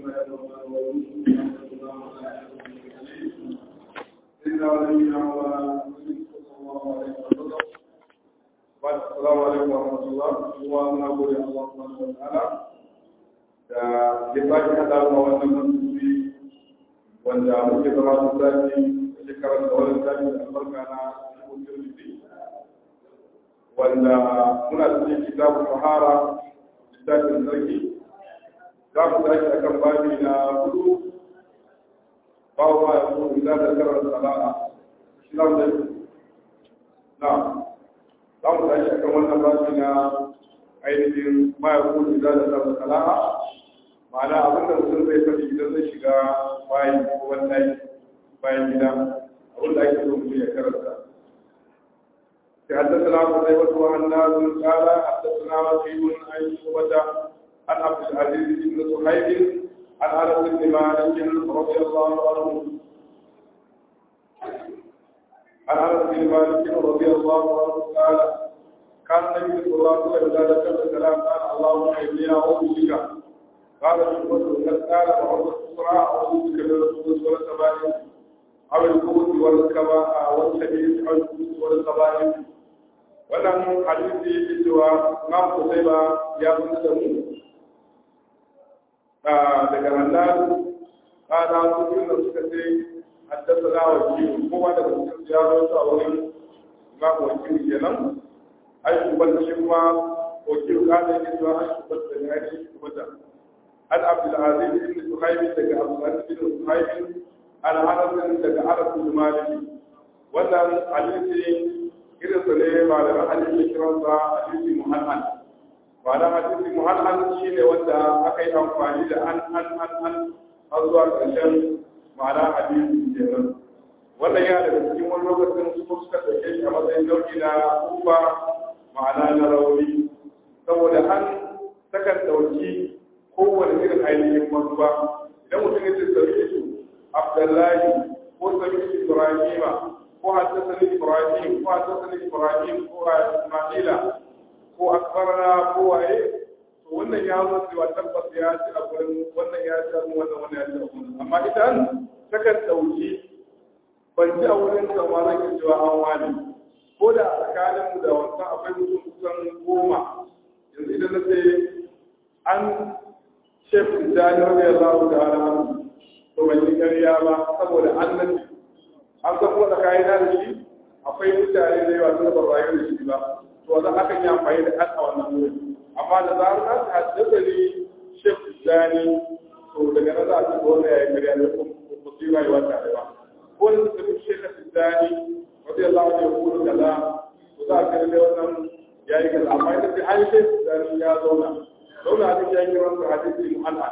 سيدنا ونبينا مولانا صلى الله عليه وسلم بعد السلام عليكم ورحمة الله ومن أقول الله سبحانه وتعالى da ya sake haɗa ma wannan musulmi wanda muke zama su sati da shekarar da wani sati da albarka na musulmi wanda muna cikin kitabun sahara littafin sarki za mu tashi akan babi na hudu bawo ma ya so idan da karar sana'a islam da na za mu tashi akan wannan babi na ainihin ma ya so idan da karar sana'a ma'ana abinda mutum zai faɗi idan zai shiga bayan ko wani bayan gida abinda ake so mutum ya karanta حدثنا قتيبة وعن ناس قال حدثنا وكيل عن شعبة عن عبد العزيز بن صهيب عن انس بن مالك رضي الله عنه عن انس بن مالك رضي الله عنه قال كان النبي صلى الله عليه وسلم اذا ذكر الكلام قال اللهم اني اعوذ بك قال شعبة قال وعوذ الصراع اعوذ بك من الخبث والخبائث او الخبث والكبائر والخبيث او الخبث والخبائث wannan hadisi yake cewa Imam Qutayba ya fitar da mu daga annabi kana su yin da suka ce haddathana wakil kuma daga cikin ya zo a wurin Imam wakil kenan ai kuma shi kuma wakil kana yake cewa ai kuma da ya yi kuma da an Abdul Aziz ibn Suhaib daga Abdul Aziz ibn Suhaib an Anas daga Anas bin Malik wannan hadisi irin su ne malaman hadisi kiransa hadisi muhallan ma'ana hadisi muhallan shi ne wanda aka yi amfani da an an an an har zuwa ƙarshen ma'ana hadisi kenan wannan ya daga cikin wani lokacin su suka ɗauke shi a matsayin nau'i na kufa ma'ana na rauni saboda an takan ɗauki kowane irin ainihin manufa idan mutum ya ce sami abdullahi ko sami ibrahima ko haddasani ibrahim ko haddasani ibrahim ko isma'ila ko akbarana ko waye to wannan ya zo cewa tabbas ya ci a gurin wannan ya ci a gurin wannan wannan ya ci a gurin amma idan takan dauki ban ci a wurin ka ma zan cewa an wani ko da tsakanin mu da wancan akwai mutum kusan goma yanzu idan na ce an shef jani rabi Allah ta'ala to ban yi ƙarya ba saboda annabi an san kuma tsakanin da shi akwai mutane da yawa suna ban rayu da shi ba to za aka yi amfani da kan a wannan wurin amma da zarar na ta haddasa ni shef zani to daga nan za a ci wannan ya yi karya da kuma su yi rayuwa tare ba ko da suka fi shef zani wata ya zama ya kudu kaza to za a kare da wannan ya yi kaza amma ita ce an shef zani ya zauna zauna hadisi ya yi kiransa hadisi mu'an'an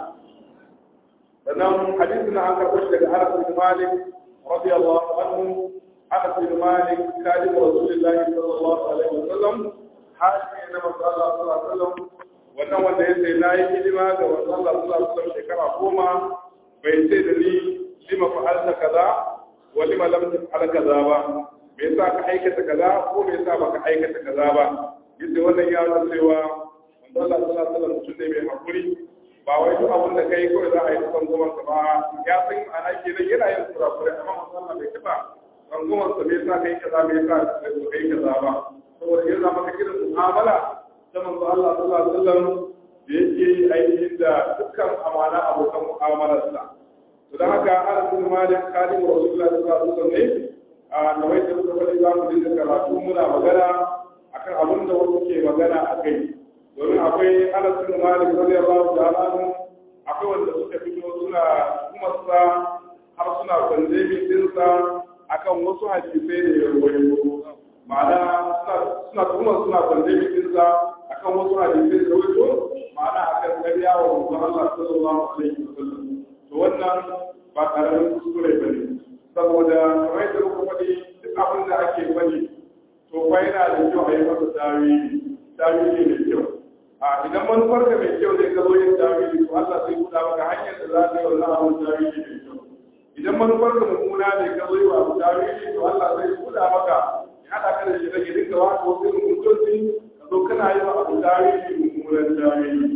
sannan hadisi na an karɓo shi daga Anas bin Malik رضي الله عنه أنس بن مالك خادم رسول الله صلى الله عليه وسلم حاشي إنما صلى الله عليه وسلم wannan wanda ya sai na yi hidima ga wannan Allah sallallahu alaihi wasallam shekara goma bai ce da ni lima fa'alta kaza wa lima lam taf'al kaza ba me yasa ka aikata kaza ko me yasa baka aikata kaza ba yace wannan ya nuna cewa wannan Allah sallallahu alaihi wasallam mutum ne mai hakuri ba wai duk abin da kai kawai za a yi san goma ka ba ya san ana ke nan yana yin kurakure amma musamman bai taba san goma sa me yasa kai kaza me yasa kai kaza ba saboda yana maka irin mu'amala ta manzo Allah sallallahu alaihi wasallam da yake yi ainihin da dukkan amana abokan mu'amalarsa to dan haka Anas bin Malik kadim Rasulullah sallallahu alaihi wasallam ne a kamar da muka faɗi za mu dinga karatu muna magana akan abin da wasu ke magana a kai domin akwai anas bin malik radiyallahu ta'ala anhu akwai wanda suka fito suna kuma sa har suna kwanje min dinsa akan wasu hadisai da ya rawaito ma'ana suna kuma suna kwanje min dinsa akan wasu hadisai da rawaito ma'ana akan ƙarya wa manzon Allah sallallahu alaihi wasallam to wannan ba karamin kuskure bane saboda kamar yadda muka faɗi duk abin da ake faɗi to fa yana da kyau a yi masa tawili tawili mai kyau a idan manufar ka mai kyau ne ka zo yin tawili to Allah zai buɗa maka hanyar da za ka yi wannan abin tawili mai kyau idan manufar ka mummuna ne ka zo yi wa abu tawili to Allah zai buɗa maka ya haɗa ka da shi rage dinka wa ko sai mutunci ka zo kana yi wa abu tawili mummunan tawili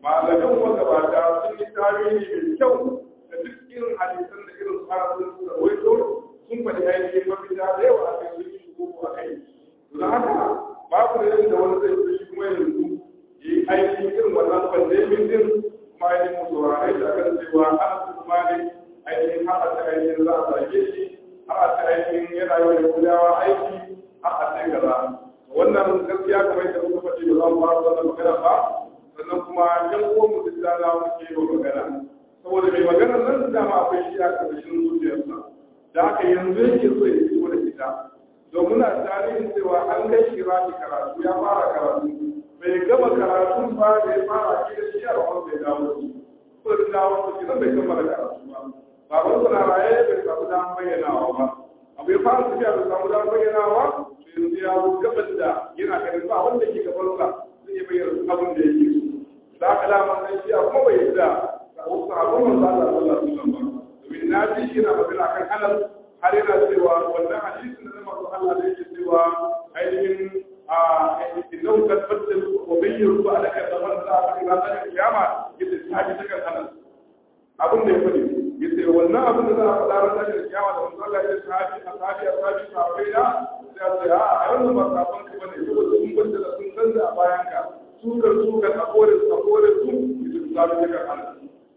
malaman magabata sun yi tarihi mai kyau da duk irin hadisan da irin su ana sun suka rawaito sun faɗi ainihin mafita da yawa a kai sun yi shigo a kai don haka babu da yadda wani zai fi shi kuma yanzu yi aiki irin wannan pandemin din kuma ainihin mu saurare da akan cewa ana su kuma ne ainihin har a ta ainihin za a zage shi har a ta ainihin yana yi wa kudawa aiki har a ta gaza wannan gaskiya kamar yadda muka faɗi ba za mu fara wannan magana ba sannan kuma yan uwan mu duk da muke yi wa magana saboda mai magana nan dama akwai shi a ƙarƙashin zuciyarsa da haka yanzu yake so ya fito da ita don muna tarihin cewa an kai shi rafi karatu ya fara karatu bai gama karatun ba da ya fara kira shi a rahon bai dawo su ko da dawo su kiran bai kammala karatu ba baban sa na raye bai samu damar bayyanawa ba abu ya fara tafiya bai samu damar bayyanawa to yanzu ya zo gaban da yana ganin ba wanda ke gabansa zai iya bayyana abin da yake so da haka damar nan shi a kuma bai yadda ga wasu abin manzo Allah sallallahu alaihi wasallam ba domin na ji shi na magana kan halal har yana cewa wannan hadisin da manzo Allah da yake cewa ainihin a innahu kad baddal wa bayyana ba alaka da man za a ila ta kiyama yace sahabi ta kan halal abin da ya fadi yace wannan abin da za a faɗa ran da kiyama da manzo Allah ya sahabi a sahabi a sahabi sahabai da sai a ce a a wannan ba sabon ka bane saboda sun baddala sun canza a bayan ka sukar sukar a kore su a kore su yace sahabi ta kan halal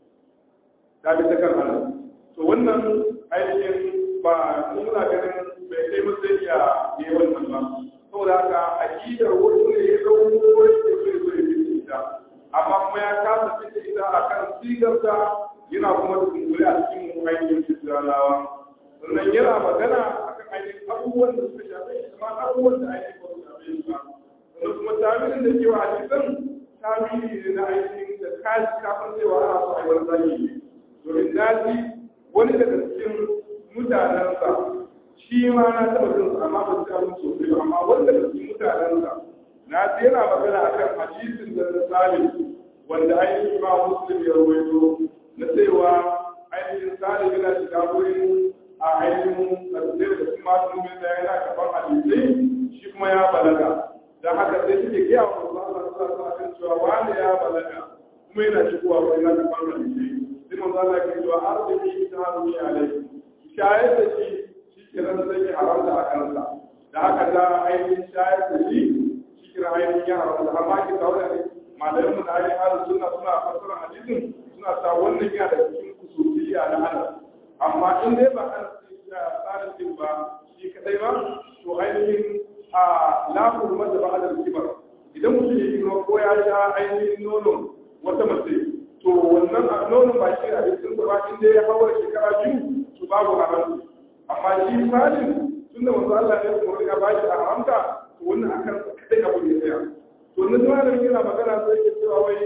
sahabi ta kan halal to wannan ainihin ba muna ganin bai kai matsayi ya yi wannan ba saboda haka akidar wasu ne ya zama wani da zai zo ya fice ita amma kuma ya kasa fice ita a kan sigarta yana kuma tunkuli a cikin ainihin fitirawa sannan yana magana a kan ainihin abubuwan da suka shafe shi amma abubuwan da ainihin ba su shafe shi ba sannan kuma tamirin da ke wa hadisan tamiri ne na ainihin da kaji kafin cewa ana so a yi wani zagi ne domin daji wani daga cikin mutanensa shi ma na taɓa jin su amma ba su ta musu sosai ba amma wanda da cikin mutanensa na ji yana magana akan hadisin da na salim wanda ainihin ma muslim ya rawaito na cewa ainihin salim yana shiga wurin a ainihin kasance da kuma sun mai da yana karɓar hadisai shi kuma ya balaga da haka sai suke gaya wa Allah sallallahu alaihi wasallam cewa wani ya balaga kuma yana shigowa wurin yana karɓar hadisai sai manzo Allah ke cewa arziki ta hannu alaihi shayar da shi shi kiran zai yi haramta a kansa da haka da ainihin shayar da shi shi kiran ainihin ya haramta amma ki kawo da malamin mu da ainihin halin suna suna fassara hadisin suna sa wannan yana da cikin kusurciya na halal amma in dai ba an tsarin din ba shi kadai ba to ainihin a lafur masa ba adal kibar idan mutum ya girma ko ya sha ainihin nonon wata mace to wannan nonon ba shi a cikin ba inda ya hawar shekara biyu su babu haramci amma shi salim tunda manzo Allah ne kuma ya ba shi haramta to wannan akan kadai abu ne tsaya to na malamin yana magana sai ke cewa wai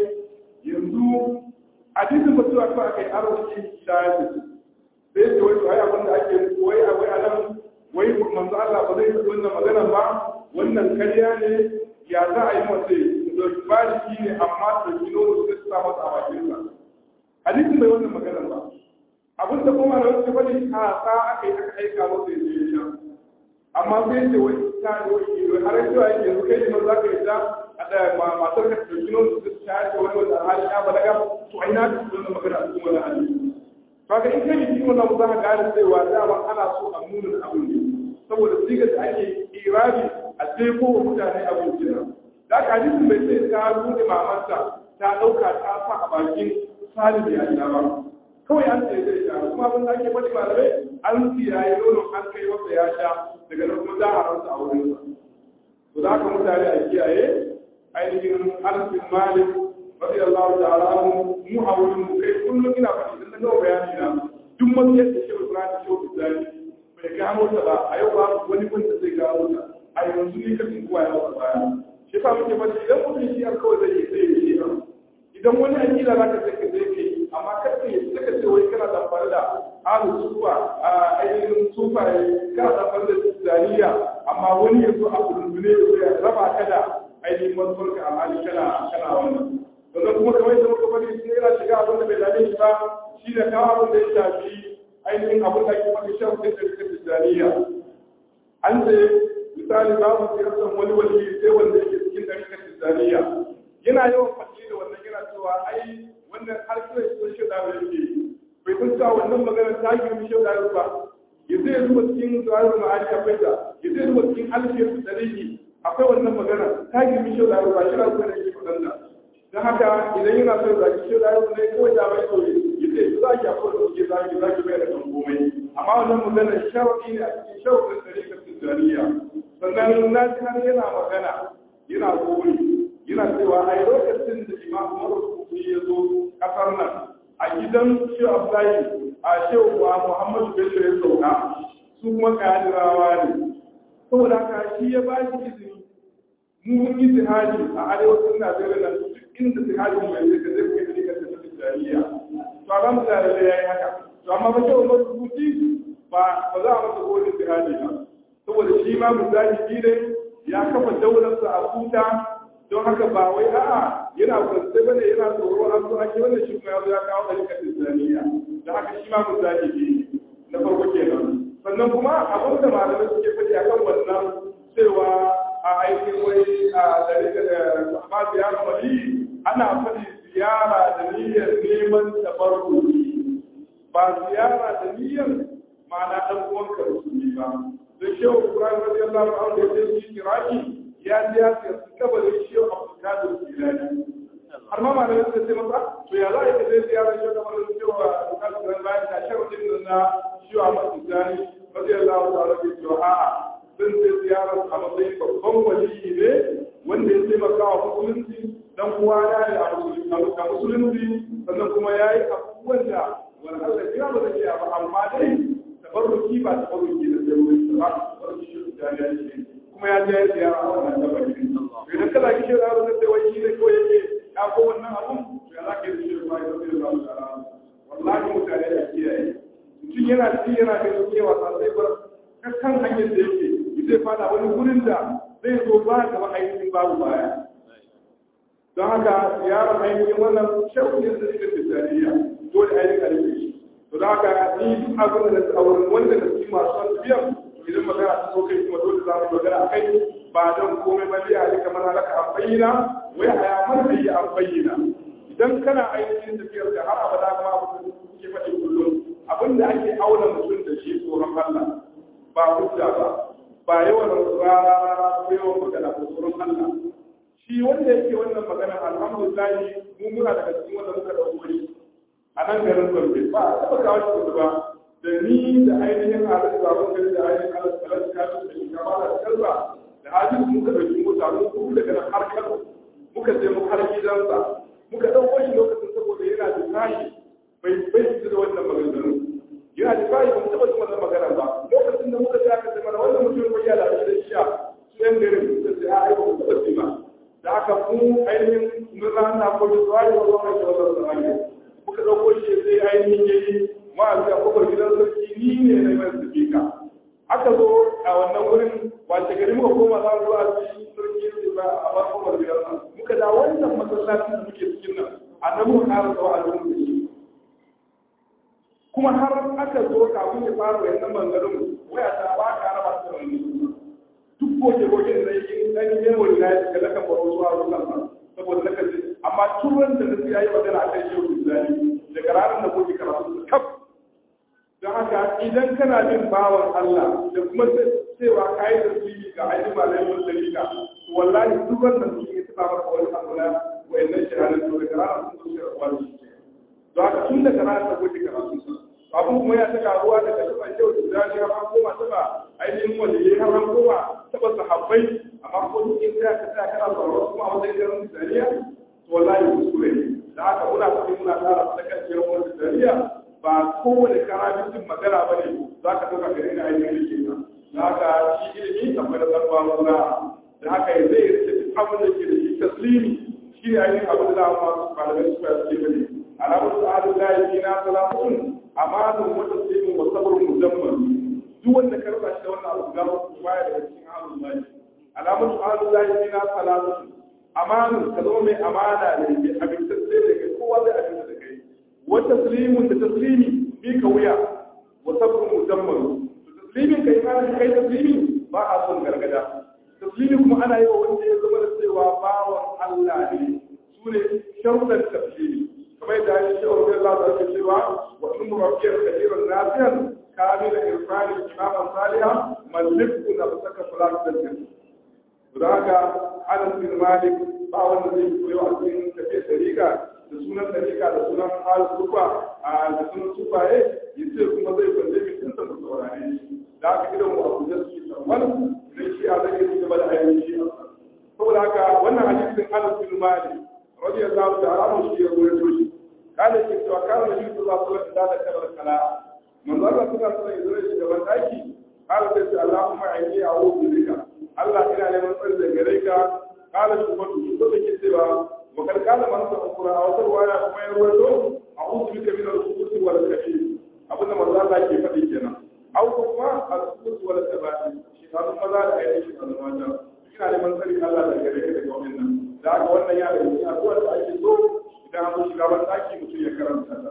yanzu hadisin mutuwa ko akai arziki da ya ce sai ce wai to ai abin da ake wai akwai anan wai manzo Allah ba zai faɗi wannan magana ba wannan karya ne ya za a yi mace da baliki ne amma da kilo da su sa masa a bakin sa hadisin bai wannan magana ba abin da kuma da wasu bane a sa aka yi aka aika masa ya je sha amma sai ce wai ta wai har cewa yake yanzu kai ne za ka yi ta a da matar ka ta kilo da su ta ce wani wanda hali ya balaga to ai na da wannan magana a cikin wannan hadisi kaga in kai ji wannan za ka gane cewa dama ana so a nuna abin ne saboda siga da ake irabi a sai ko mutane abin kenan da ka hadisin bai sai ta bude mamanta ta dauka ta sa a bakin salim ya sha ba kawai an ce zai sha kuma abin da ake faɗi malamai an siyaye nono an kai masa ya sha daga nan kuma za a rasa a wurin sa to da haka mutane a kiyaye ainihin arzikin malik radiyallahu ta'ala anhu mu a wurin mu kai kullum ina faɗi idan na gama bayani na duk matsayar da shehu ibrahim shehu ibrahim bai gano ta ba a yau ba wani wanda zai gano ta a yanzu ne kafin kowa ya wasa baya shi fa muke faɗi idan mutum shi har kawai zai yi sai ya yi idan wani akila za ka sai ka zai kai amma kar ka yi saka ce wai kana zamfara da ahlus sufa a ainihin sufa kana zamfara da tijaniya amma wani ya zo a kudundune ya raba ka da ainihin mantuwarka a hali kana kana wannan sannan kuma kamar yadda muka bari sun yana shiga abin da bai dame shi ba shi da kawo abin da ya shafi ainihin abin da ake faɗi shan sai da suka tijjaniya an ce misali babu siyasar wani wani sai wanda yake cikin ɗarikar tijjaniya yana yawan faɗi da wannan yana cewa ai wannan har kira shi shi da yake bai san cewa wannan magana ta girmi shi da ba ya zai zuba cikin zuwa ma'ani akwai ta ya zai zuba cikin alfiyar da dalili akwai wannan magana ta girmi shi da ba shi da kuma yake faɗan da don haka idan yana son zaki shi da ne kawai da bai kawai ya ce za ki akwai da suke zaki zaki bai da kan komai amma wannan magana sharaɗi ne a cikin sharaɗin ɗarikar tijjaniya sannan na ji har yana magana yana gori yana cewa a lokacin da imam marubuci ya zo kasar nan a gidan shi abdullahi a shewa muhammadu bello ya sauka su kuma kadirawa ne saboda haka shi ya ba shi izini mu mun yi jihadi a arewacin najeriya nan duk inda jihadin mai zai ka zai kai da ka tafi jariya to alhamdulillah da ya yi haka to amma ba shewa marubuci ba ba za a masa gori jihadi ba saboda shi ma mujahidi ne ya kafa daularsa a kuta don haka ba wai a'a yana kwance bane yana tsoro an zo ake wannan shi kuma ya zo ya kawo ɗarikar islamiyya da haka shi ma mujahidi na farko kenan sannan kuma abin da malamai suke faɗi a kan wannan cewa a aikin wai a ɗarikar da ba ziyara wali ana faɗi ziyara da niyyar neman tabarruki ba ziyara da niyyar ma'ana ɗan uwanka musulmi ba da shehu Ibrahim radiyallahu anhu da ya ce kiraki ya ji ya ce su kabarin shehu Abdul Qadir Jilani har ma malamin suka ce masa to ya za a yi zai ziyara shehu kamar da shehu Abdul Qadir bayan da shehu din na shehu Abdul Jilani radiyallahu ta'ala ke cewa a'a sun ce ziyara a matsayin babban waliyi ne wanda ya taimaka wa musulunci dan uwa ya yi a musulunci sannan kuma ya yi abubuwan da wani Allah ya ba zai iya ba amma dai tabarruki ba tabarruki da zai wuce ba tabarruki shi da ya ce kuma ya je ya ziyara a wannan tabarruki idan kana kishi da yaro zai wai shi ne ko yake ya ko wannan abun to ya zaka yi shi ba ya zai ba shi wallahi mutane da kiyaye mutum yana ci yana ga cewa sa sai bar kan hanyar da yake zai fada wani gurin da zai zo ba gaba ainihin babu baya don haka ziyarar ainihin wannan shauƙin da suke tattariya dole ainihin alifin to da haka ni duk abin da a wurin wanda da su masu son biyan idan magana ta so kai kuma dole za mu magana a kai ba don komai ba dai a yi kamar halaka an bayyana wai a yamar da yi an bayyana idan kana ainihin tafiyar da har abada kuma abin da suke faɗi kullum abin da ake auna mutum da shi tsoron Allah ba hujja ba ba yawan rana rana ko yawan magana ko tsoron Allah shi wanda yake wannan magana alhamdulillah mu muna daga cikin wanda muka dauko shi a nan garin Gombe ba a taɓa kawo shi kudu ba da ni da ainihin halin zaɓen gari da ainihin halin tsalar kasu da shugaba da kalba da hajji muka ɗauki mota mun kuma daga nan har Kano muka je mu har gidansa muka ɗauko shi lokacin saboda yana da tashi bai bai da wannan maganganu yana da tashi ba mu taɓa jin wannan magana ba lokacin da muka je aka ce mana wannan mutum bai yana da shi a su yan garin da sai a aika mu taɓa ji ba da aka mu ainihin mun rana ko da tsari wa wannan shi wannan tsari muka ɗauko shi sai ainihin ya yi wa'azi a kofar gidan sarki ni ne na mai sifika aka zo a wannan wurin wace gari muka koma za mu zuwa ci sarki ya ce ba a bar kofar gidan nan muka da wannan masallacin da muke cikin nan a nan muka ƙara tsawo a cikin da shi kuma har aka zo kafin ya fara wayannan bangarin waya ta ba ka raba ta wani duk goge goge da yake dan yin wani na ya ga kan baro zuwa wannan saboda na kace amma turan da nake yayi magana akan shehu Islami daga ranar da kuke karatu su kaf don haka idan kana bin bawan Allah da kuma cewa kai da su ga ainihin malamin wani dalila to wallahi duk wannan su ke tana maka wani abu na wayannan shahadar to daga ranar sun zo da wani don haka tun daga ranar da kuke karatu su abin kuma ya ta karuwa daga taɓa shehu Islami har an koma taɓa ainihin waliyai har an koma taɓa sahabbai amma ko duk in ka tsaya kana tsaro kuma a wajen garin Islamiyya wallahi kuskure ne da haka muna faɗi muna ƙara sadakar ciyar wani dariya ba kowane karamitin magana ba ne za ka ɗauka gari na ainihin rike ka da haka shi ilimi akwai da zarfa wanda da haka ya zai rike duk abin da ke da shi taslimi shi ne ainihin abin da za a masu malamai su ya ce bane alamun sa'adun layi na salamun amanun wata taslimin wa sabrun mujammal duk wanda ka rasa shi da wannan abu ga su baya daga cikin halin layi alamun sa'adun layi na salamun amanin ka zama mai amana ne mai abintacce da kai kowa zai abinta da kai wa taslimun da taslimi bi ka wuya wa sabrun musamman to taslimin ka imanin kai taslimi ba a son gargada taslimi kuma ana yi wa wanda ya zama da cewa bawan Allah ne su ne sharuɗan tafsiri kamar yadda ya ce wa Allah ta ce cewa wa in murabbiyar kabiran nasiyan kamila irfani imaman salihan malliku na saka salat da jin to da haka Anas bin Malik ba wanda zai koyo a cikin tafiyar dariƙa da sunan dariƙa da sunan al-sufa a da sunan sufaye yace kuma zai kwanje min tinsa mu saurare shi da haka idan mu abu da su tarwal idan shi a zai yi gaba da ayyukan shi saboda haka wannan hadisin Anas bin Malik radiyallahu ta'ala anhu shi ya rawaito shi kana ke cewa kana nabi sallallahu alaihi wasallam da kabar kala manzo Allah sallallahu alaihi wasallam ya gaban daki qala sai Allahumma inni a'udhu bika Allah ina neman tsari da gare ka qala shubatu shubatu ke cewa wa kal kana man sa qura a wata ruwaya kuma ya rawaito a'udhu bika min al-khubuth wal khabith abinda manzo Allah ke faɗi kenan au kuma al-khubuth wal khabith shi kan maza da ainihin shi kan mata ina neman tsari Allah da gare ka daga wannan da haka wannan ya da yi addu'ar da ake so idan an shiga ban daki mutum ya karanta ta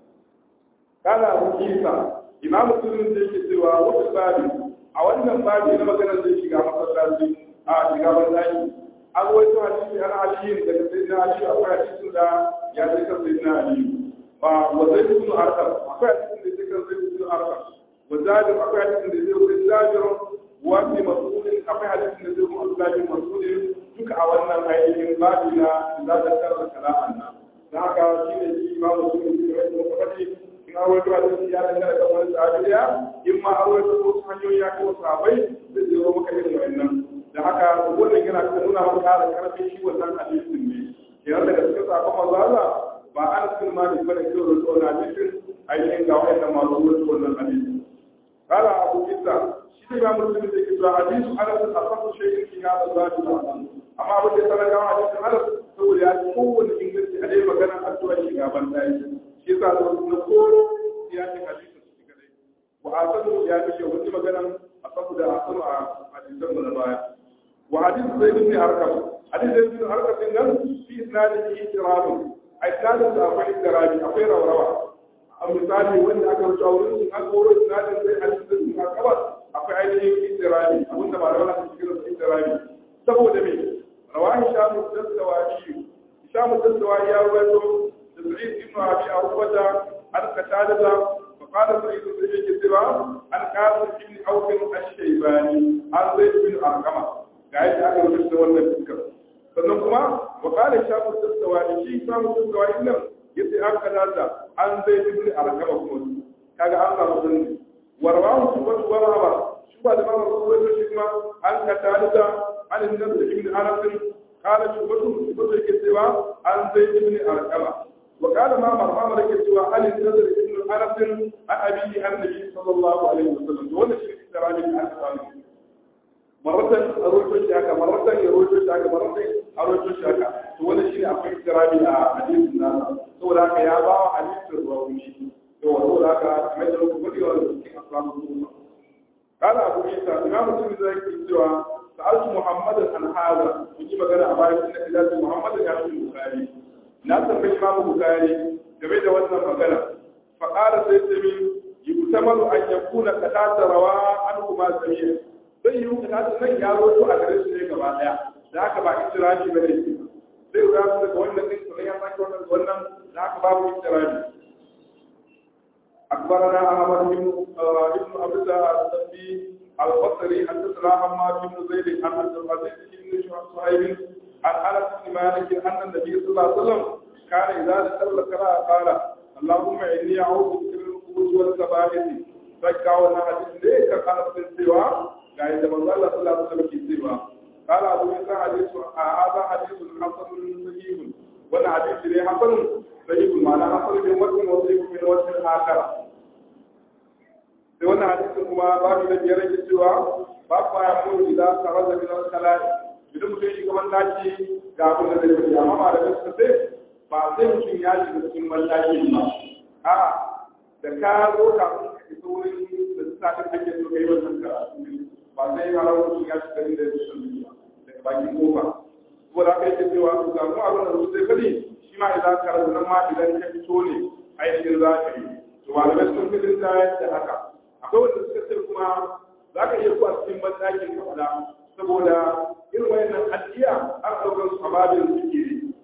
kana abu kisa imamu sunan da yake cewa wata babi a wannan babi na maganar zai shiga masallaci a shiga ban daki an wato hadisi ana aliyu daga sayyidina aliyu akwai hadisin da ya ce kan sayyidina aliyu ba wa zai ibn arqam akwai hadisin da ya ce kan zai ibn arqam wa jabir akwai hadisin da zai wuce jabir wa fi mas'ulin akwai hadisin da zai wuce jabir mas'ulin duka a wannan ainihin babi na za ta karra kala'an nan da haka shi ne shi ma mutum ne da wani mafafati in an wato a cikin ya dangana kan wani sahabiya in ma an wato wasu hanyoyi ya kawo sahabai da zai zo maka irin wa'annan da haka wannan yana kan nuna maka ƙara karfin shi wannan hadisin ne kenan daga cikin sakon mazaza ba an cikin ma da bane kiro da tsohon hadisin ainihin ga wa'annan masu wato wannan hadisin قال أبو عيسى شيء ما مسلم ذكر حديث أنس أصح شيء في هذا الذات العظيم amma abin da sana gawa a cikin arab saboda ya ci kowane inganci a dai maganar addu'a shiga ban dai shi yasa da na koro ya ci hadisi su shiga dai wa asanu ya fi wani maganar a saboda asanu a hadisan mu na baya wa hadisi zai bin harkar hadisi zai bin harkar din nan fi isnadin itirabun a isnadin da akwai itirabi akwai rawawa a misali wanda aka rubuta wurin sun an koro isnadin zai hadisi zai bin harkar akwai ainihin itirabi abinda ba da wani cikin itirabi saboda me رواه هشام الدستوائي هشام الدستوائي يروي سعيد بن ابي عروبه عن قتاده فقال سعيد بن كثيرا عن قاسم بن عوف الشيباني عن زيد بن ارقمه قاعد aka rubuta wannan fikir sannan kuma wa qala hisham الدستوائي shi hisham الدستوائي nan yace an kaza an zaid bin arqama kuma kaga an samu sunni warwahu subatu wa rahaba shuba da mama rubuta shi kuma an katada عن النبي بن انس قال شعبة شعبة كسوى عن زيد بن ارقمة وقال ما مرمى كسوى عن النبي بن انس عن ابيه عن النبي صلى الله عليه وسلم ولا شيء تراني عن مرة أروج الشاكا مرة يروج الشاكا مرة أروج الشاكا ولا شيء أفكر تراني حديث الناس هو ذاك يا با حديث الرومي هو ذاك أحمد الكبري ولا أصحاب قال أبو عيسى إمام الترمذي كسوى سألت محمد عن هذا يجي مغانا أبايا سنة إذا محمد يا أبو البخاري لا تنبي إمام البخاري game da wannan magana faƙara sai ce min yutamalu an yakuna katata rawa an kuma samiya zai yi katata nan ya zo a gare su ne gaba daya da haka ba istiraji bane zai yi rasu daga wannan din sannan ya sake wannan wannan da haka babu istiraji أخبرنا أحمد بن ابن عبد الله السبي البصري حدثنا حماد بن زيد عن عبد العزيز بن صهيب عن انس بن مالك ان النبي صلى الله عليه وسلم كان اذا دخل القراءه قال اللهم اني اعوذ بك من الخبث والخبائث فكاونا حديث ليك كان في سوى قال إذا الله صلى الله عليه وسلم في سوى قال ابو عيسى حديث هذا حديث حسن صحيح وانا حديث ليه حسن صحيح معنى حسن من وجه وصحيح من وجه اخر da wannan hadisin kuma babu da biyar yake cewa ba ku ya mu idan tare da min al-kalai idan mutum shi gaban daki ga abin da zai yi amma da gaske sai ba sai mutum ya shiga cikin mallaki ba a da ka zo ka ka isa wurin da sa'in ake so kai wannan karatu ba sai ya rawo mutum ya shiga inda ya san ba daga bakin kofa saboda haka yake cewa ku ga mu abin da zai fadi shi ma idan ka rabu nan ma idan ka fito ne ainihin za ka yi to malamai sun fi da haka akwai wanda suka ce kuma za ka iya kuwa cikin bandakin ka fada saboda irin wayannan addiya an ɗaukar su a babin zikiri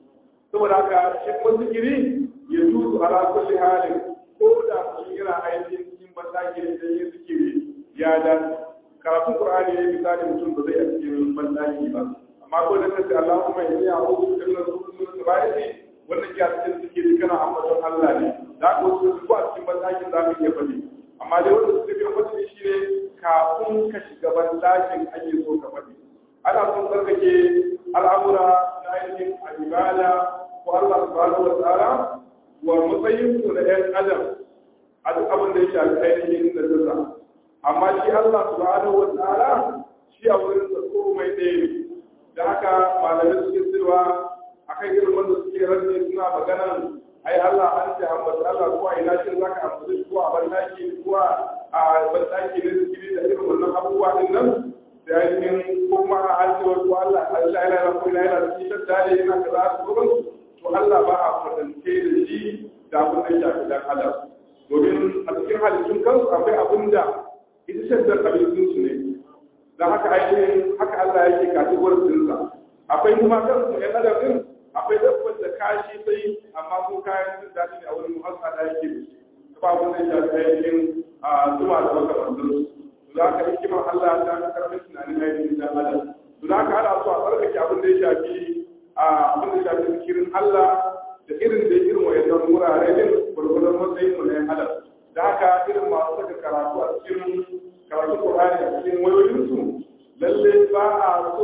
saboda haka shi kuma zikiri ya tuzu ala kulli halin ko da mutum yana ainihin cikin bandaki da yin zikiri ya dace karatun qur'ani ne misali mutum ba zai a cikin bandaki ba amma ko da kace Allahumma inni a'udhu bika min al-khubuthi wal wannan ya cikin zikiri kana ambaton Allah ne da ko su ko a cikin bandakin za ka iya faɗi amma dai wanda suka biyo faɗi shi ne kafin ka shiga bandakin ake so ka faɗi ana son tsarkake al'amura na ainihin ibada ko Allah subhanahu wa ta'ala wa matsayin su na ɗan adam a duk abin da ya shafi ainihin da zasa amma shi Allah subhanahu wa ta'ala shi a wurin sa komai ɗaya ne da haka malamai suke cewa akan irin wanda suke rantsi suna maganan ai Allah an ce ambata Allah ko a ina shin zaka ambaci ko a bandaki ko a bandaki ne zikiri da irin wannan abubuwa din nan da ainihin kuma an ce ko Allah Allah yana ko ina yana cikin dare yana kaza ko to Allah ba a kwatance da shi da abin da ya shafi dan adam domin a cikin halittun kansu akwai abin da ita shaddar abincin su ne da haka ainihin haka Allah yake kategor dinsa akwai kuma kansu ɗan adam din akwai dabbar da kashi sai amma ko kayan jin daɗi ne a wurin muhassa da yake da shi ba abin da ya shafi ainihin zuma da makamantar su za ka hikimar Allah ta karɓar tunanin ainihin dan adam za ka hada su a tsarkake abin da ya shafi abin da ya shafi zikirin Allah da irin da irin wayannan wurare din gurgurdan matsayin mu na yan adam da haka irin masu saka karatu a cikin karatu Qur'ani a cikin wayoyinsu lalle ba a so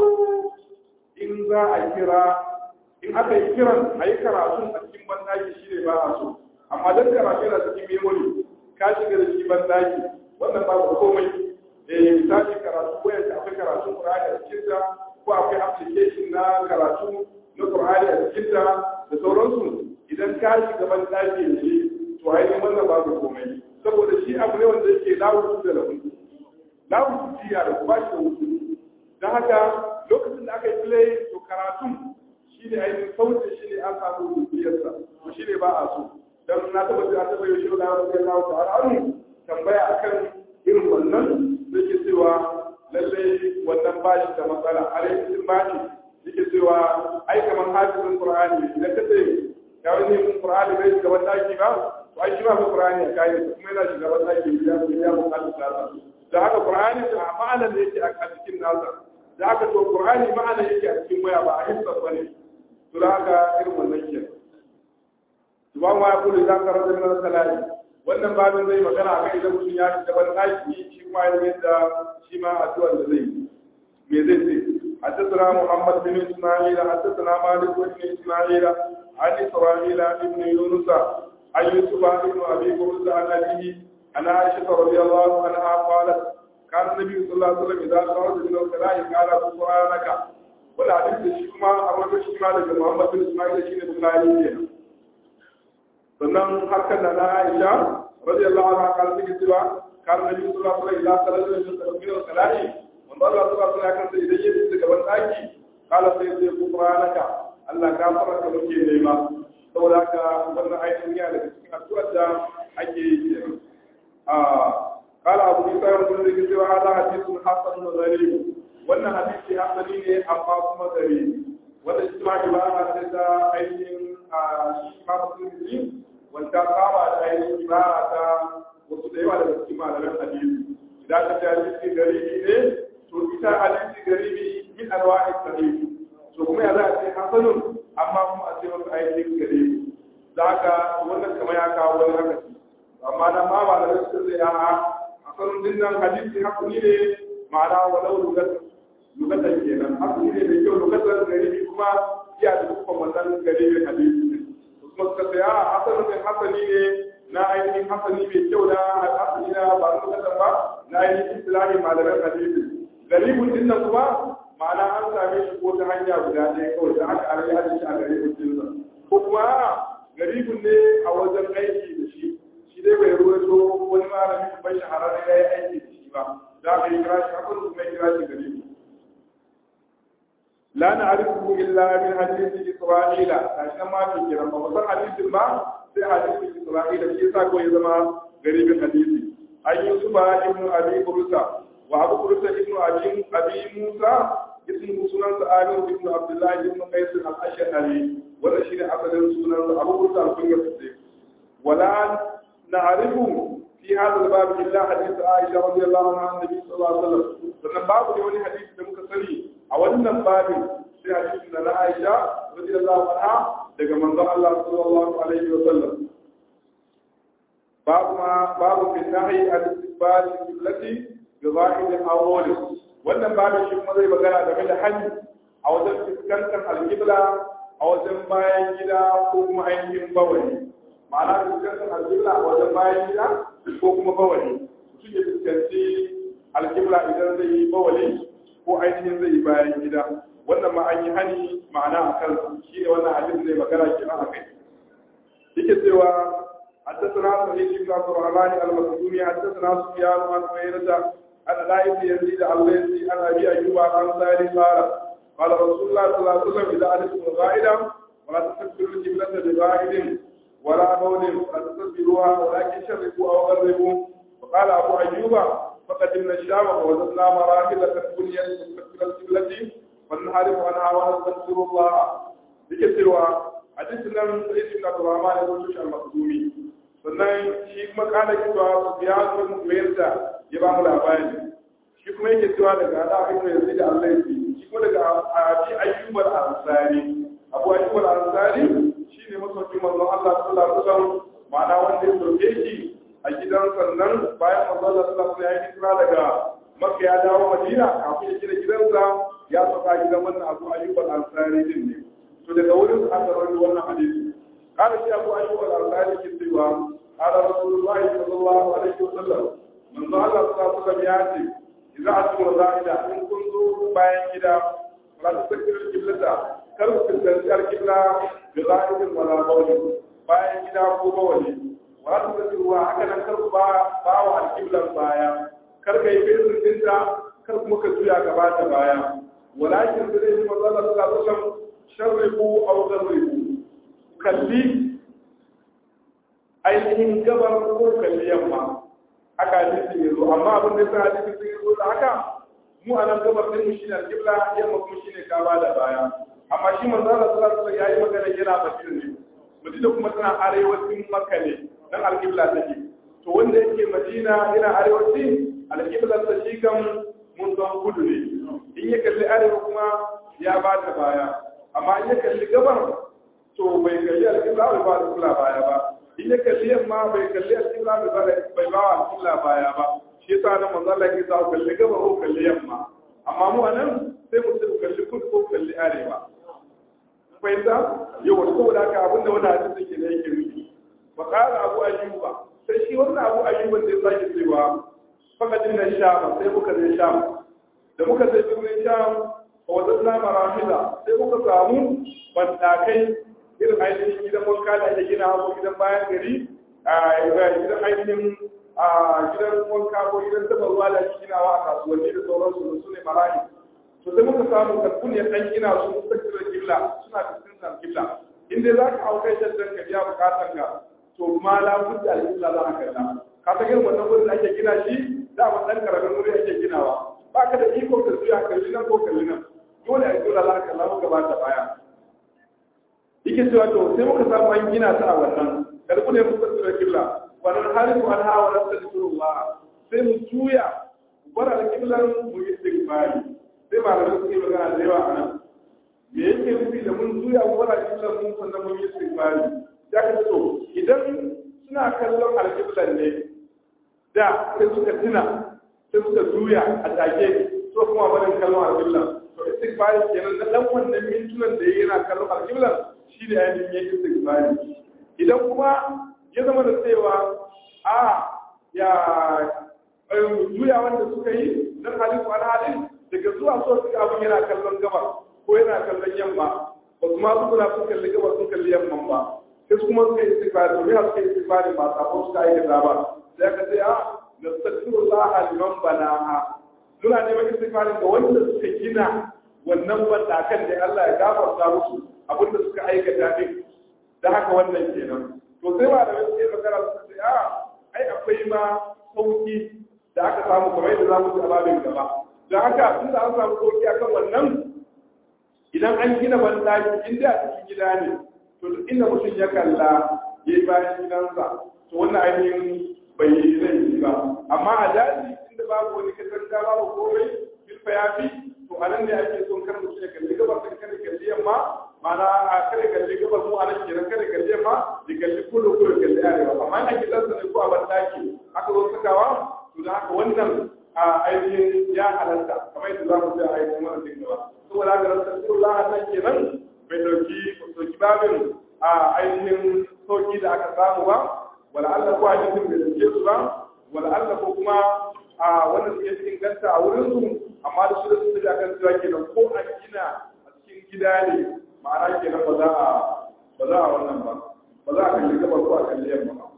in za a kira in aka yi kiran a yi karatu a cikin bandaki shi ne ba a so amma don karatu yana cikin memory ka shiga da shi bandaki wannan ba ku komai eh misali karatu ko yadda akwai karatun Qur'ani a cikin ta ko akwai application na karatu na Qur'ani a cikin ta da sauransu idan ka shiga bandaki da shi to ainihin wannan babu komai saboda shi abu ne wanda yake lawu da lahu lawu jiya da ba shi da wuce don haka lokacin da aka yi play to karatun shi ne ainihin sautin shi ne an samu rubiyarsa to shi ne ba a so don na taba ji an taba yi shi da wani ya kawo ta'ala tambaya akan irin wannan da ke cewa lallai wannan ba shi da matsala a rikisin ba shi yake cewa ai kamar hadisin qur'ani idan ka ce ya wani yin qur'ani bai shiga ban daki ba to ai shi ma qur'ani ya kai kuma yana shiga ban daki ya ya bukatu tsara da haka qur'ani a ma'anar da yake a cikin nasa da haka to qur'ani ma'ana yake a cikin waya ba a hissa bane to da haka irin wannan ke subhan wa yaqulu idan ka rabbi min salati wannan babin zai magana akan idan mutum ya shiga ban daki shi kuma ya yadda shi ma addu'ar da zai me zai ce حدثنا محمد بن اسماعيل حدثنا مالك بن اسماعيل عن اسرائيل بن يونس عن يوسف بن ابي برزة عن ابيه عن عائشه رضي الله عنها قالت كان النبي صلى الله عليه وسلم اذا خرج من الخلاء قال سبحانك ولا حديث shi kuma a wani shi ma daga Muhammad bin Ismail shine Bukhari ne sannan harkar da na Aisha radiyallahu anha kan take cewa kan Nabi sallallahu alaihi wasallam idan sallallahu alaihi wasallam man Allah sallallahu alaihi wasallam idan yayi daga ban daki kala sai sai kubranaka Allah gafara ka muke nema saboda haka wannan aikin ya daga cikin addu'ar da ake yi kenan قال أبو عيسى يقول لك سوى هذا حديث حسن غريب وأن حديث حسن أما كما غريب وأن اجتماع جماعة هذا أين شيخ مسلم وأن قام على أين جماعة وصدق على الاجتماع على الحديث إذا كان حديث غريب إيه تو إذا حديث غريب من أنواع الصحيح to kuma ya za a ce hasanun amma kuma a ce wasu ainihin gare za ka wannan kamar ya kawo wani haka amma na ma ba da rasu zai a akan dinnan hadisi hakuni ne ma'ana walau lugatan lugatan kenan hakuni ne mai kyau lugatan garibi kuma iya da kuma wannan garibin hadisi ne kuma suka ce a hasanin din hasani ne na ainihin hasani mai kyau na hasani na ba lugatan ba na ainihin islami malaman hadisi garibin dinnan kuma ma'ana an same shi ko ta hanya guda ɗaya kawai da aka arai hadisi a garibin dinsa ko kuma garibin ne a wajen aiki da shi shi dai bai ruwaito wani malami bai shahararren ya yi aiki da shi ba za ka yi kira shi hakan kuma ya kira shi gari la na arifu illa min hadisi isra'ila tashi nan ma ke kira ba san hadisin ba sai hadisin isra'ila shi yasa ko ya zama garibin hadisi an yi su ba ibnu abi bursa wa abu bursa ibnu abi abi musa ismu sunan sa amir ibnu abdullah ibnu qais al-ashari wannan shine asalin sunan Abu Musa al-Kunya Siddiq wala na'rifu fi hadha al-bab illa hadith Aisha radiyallahu anha annabi sallallahu alaihi wasallam sannan babu ne wani hadisi da muka sani a wannan babin sai hadisin da na Aisha radiyallahu anha daga manzon Allah sallallahu alaihi wasallam babu ma babu fi nahi al-istiqbal allati bi zahir al-awwal wannan babin shi kuma zai magana game da hali a wajen fuskantar al-qibla a wajen bayan gida ko kuma ainihin bawali ma'ana fuskantar al-qibla a wajen bayan gida ko kuma bawali mutum ya fuskanci al-qibla idan zai yi bawali ko ainihin zai yi bayan gida wannan ma an yi hani ma'ana a kan shi ne wannan hadin zai magana kenan a kai yake cewa حدثنا سعيد بن عبد الرحمن المخزومي حدثنا سفيان عن هريرة عن لا بن يزيد الليثي عن ابي ايوب عن سالم قال قال رسول الله صلى الله عليه وسلم اذا علمتم الغائب ولا تستكبروا القبلة بغائب ولا بول ولا تستكبروها ولكن شرقوا او غربوا وقال ابو ايوب فقدمنا الشام ووجدنا مراحل قد بنيت مستقبل القبلة فننحرف عنها ونستغفر الله بكثرها حديثنا من سعيد بن عبد الرحمن بن المخزومي sannan shi kuma kana cewa ya zo mu yadda ya ba mu labari shi kuma yake cewa daga da ibn yazid Allah yake shi kuma daga abi ayyub al-ansari abu ayyub al-ansari shine masaukin manzon Allah sallallahu alaihi wasallam ma'ana wanda ya soke shi a gidan sannan bayan manzon Allah sallallahu alaihi wasallam ya kira daga Makka ya dawo Madina kafin ya gina gidansa ya saka gidan wannan abu ayyub al-ansari din ne to daga wurin aka rawaito wannan hadisi قال شيخ أبو أيوب الأنصاري كتبا قال رسول الله صلى الله عليه وسلم من ظهر صلى الله عليه وسلم ياتي إذا أتم الرائدة إن كنت باين كده ولا تستكبر القبلة كرب تستكبر القبلة بغائب ولا بول باين كده أبو بولي ولا تستكبرها هكذا كرب باو القبلة بايا كرب يبير الدنيا كرب مكتويا كبات بايا ولكن سيدنا من ظهر صلى الله عليه وسلم شربوا أو غربوا kalli ainihin gabar ko kalli yamma haka hadisi ya zo amma abin da yasa hadisi sun yi zo da haka mu a nan gabar din mu shine alqibla yamma kuma shine kaba da baya amma shi manzo Allah sallallahu alaihi wasallam yayi magana yana Madina ne Madina kuma tana arewacin Makka ne dan alqibla take to wanda yake Madina yana arewaci alqibla ta shi kan mun don kudu ne in ya kalli arewa kuma ya ba ta baya amma in ya kalli gabar to bai kalli alƙibla bai ba alƙibla baya ba in ya kalli yamma bai kalli alƙibla bai ba alƙibla baya ba shi yasa nan manzo Allah ya sa kalli gaba ko kalli yamma amma mu anan sai mu sai kalli kudu ko kalli arewa fahimta yau wani saboda haka abin da wani hadisi ke da yake nufi wa qala abu ayyuba sai shi wannan abu ayyuban da ya sake cewa fakadin na sham sai muka je sham da muka je birnin sham wa wadanna marahila sai muka samu bandakai irin ainihin gidan wanka da ake gina ko gidan bayan gari a gidan ainihin gidan wanka ko gidan taba ruwa da ake ginawa a kasuwanni da sauransu da su ne marahi to sai muka samu karfun ya dan gina su mustaqirar kibla suna fuskantar kibla in dai za ka hau kai shaddan ka biya bukatan ka to ma la budda al-kibla za ka kalla ka ta irin wannan wurin da ake gina shi da ba dan karamin wuri ake ginawa ba ka da iko ka zuya kalli nan ko kalli nan dole a kibla za ka kalla muka ba ta baya yake cewa to sai muka samu an gina ta a wannan karbu ne muka tsira kibla wannan harifu an hawa na tsadurullah sai mu juya bar alƙiblan mu yi istighfari sai malamai suke magana da yawa a nan me yake nufi da mun juya mu bar alƙiblan mun sannan mun yi istighfari ya ka to idan suna kallon alƙiblan ne da sai suka tuna sai suka juya a take so kuma barin kallon alƙiblan to istighfari kenan na dan wannan mintunan da yana kallon alƙiblan shi ne ainihin yake istighfari idan kuma ya zama da cewa a ya juya wanda suka yi dan halin ko halin daga zuwa so suka abin yana kallon gaba ko yana kallon yamma ba su ma su kula sun kalli gaba sun kalli yamman ba sai kuma suka yi istighfari to ya suka yi istighfari ba sabon suka aikata ba sai aka ce a nastaghfirullah liman banaha suna neman istighfari ga wanda suka gina wannan bandakan da Allah ya gafarta musu abinda suka aikata din da haka wannan kenan to sai ba da wasu ke magana su ce a ai akwai ma sauki da aka samu kamar yadda za mu ci ababin gaba don haka tun da an samu sauki akan wannan idan an gina bandaki in da cikin gida ne to duk inda mutum ya kalla ya yi bayan gidansa to wannan ainihin bai yi zai yi ba amma a daji inda babu wani katanga babu komai bilfa ya fi to a nan ne ake son kar mutum ya kalli gabar kan kada kalli yamma ma'ana a kada kalli gabar mu a nan kenan kada kalli yamma da kalli kudu kudu kalli arewa amma ina gidansa ne ko a bandaki aka zo sakawa to da haka wannan a ainihin ya halatta kamar yadda za mu ji a ainihin wannan din gaba saboda haka rasulullah nan kenan bai dauki dauki babin a ainihin sauki da aka samu ba wala Allah ko hadisin bai dauke su ba wala Allah ko kuma a wannan suke cikin ganta a wurin su amma da su da su da kan cewa kenan ko a gina a cikin gida ne ma'ana kenan ba za a ba za a wannan ba ba za a kalli gaba ko a kalli yamma ba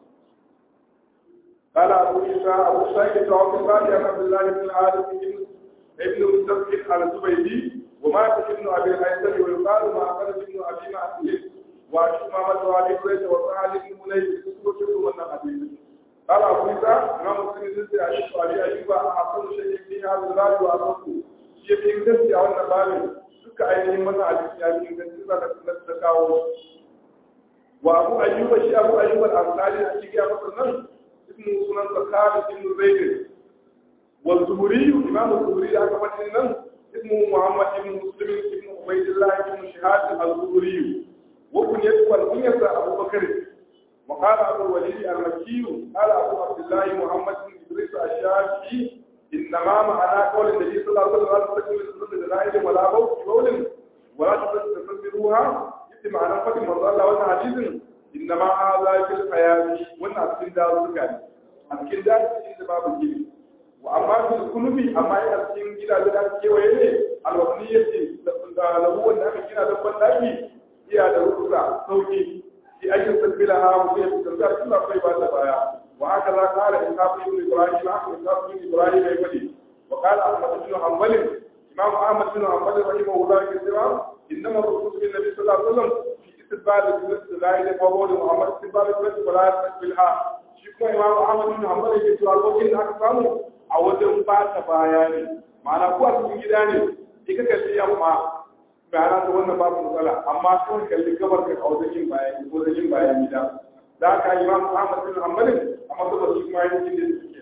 قال أبو عيسى أبو سعيد توفي عن عبد الله بن الحارث ابن مستسقط على الزبيدي ومات ابن أبي الهيثم ويقال ما أخرج ابن أبي معسل وشمامة وأبي هريرة وسعد بن منيس كتب من حديث قال أبو عيسى إمام مسلم زلت أشوف أبي أيوب أحسن شيء في هذا الباب وأصله شيء في إنجاز أو النبال duka ainihin wannan hadisi ya fi inganci za ka kawo wa abu ayyuba shi abu ayyuba al-ansari a cikin masa nan اسمه سنن خالد بن زيد والزهري إمام الزهري أكبر من اسمه محمد بن مسلم بن عبيد الله بن شهاد الزهري وكن يدخل كنية أبو بكر وقال أبو الوليد المكي قال أبو عبد الله محمد بن إدريس الشافعي إنما معنى قول النبي صلى الله عليه وسلم لا تستكمل السنة دلائل ولا بول في بول ولا تستكملوها يتم معنى فتح من الله وأنا حديث إنما هذا في الحياة وأنا أسكن دار سكاني أسكن دار سكين باب الجيل وأما في الكنوب أما أسكن جدا جدا كيويني الوطنية له وأن أمكن دبا لكي هي دروسة صوتي في أي تستقبلها وفي تستقبلها كل طيبة لبايا وهكذا قال إسحاق بن إبراهيم أحمد إسحاق بن إبراهيم يقولي وقال أحمد بن حنبل إمام أحمد بن حنبل رحمه الله كثيرا إنما الرسول بالنبي صلى الله عليه وسلم استقبال الجنس لا يقبل محمد استقبال الجنس ولا يستقبلها shi kuma imam ahmad bin hanbal yake cewa lokacin da aka samu a wajen ba ta baya ne ma'ana ko a cikin gida ne sai ka kalli yamma bayana ta wannan babu matsala amma kawai kalli gabar ka a wajen yin bayan wajen yin bayan gida da aka imam ahmad bin hanbal amma saboda shi kuma yin da suke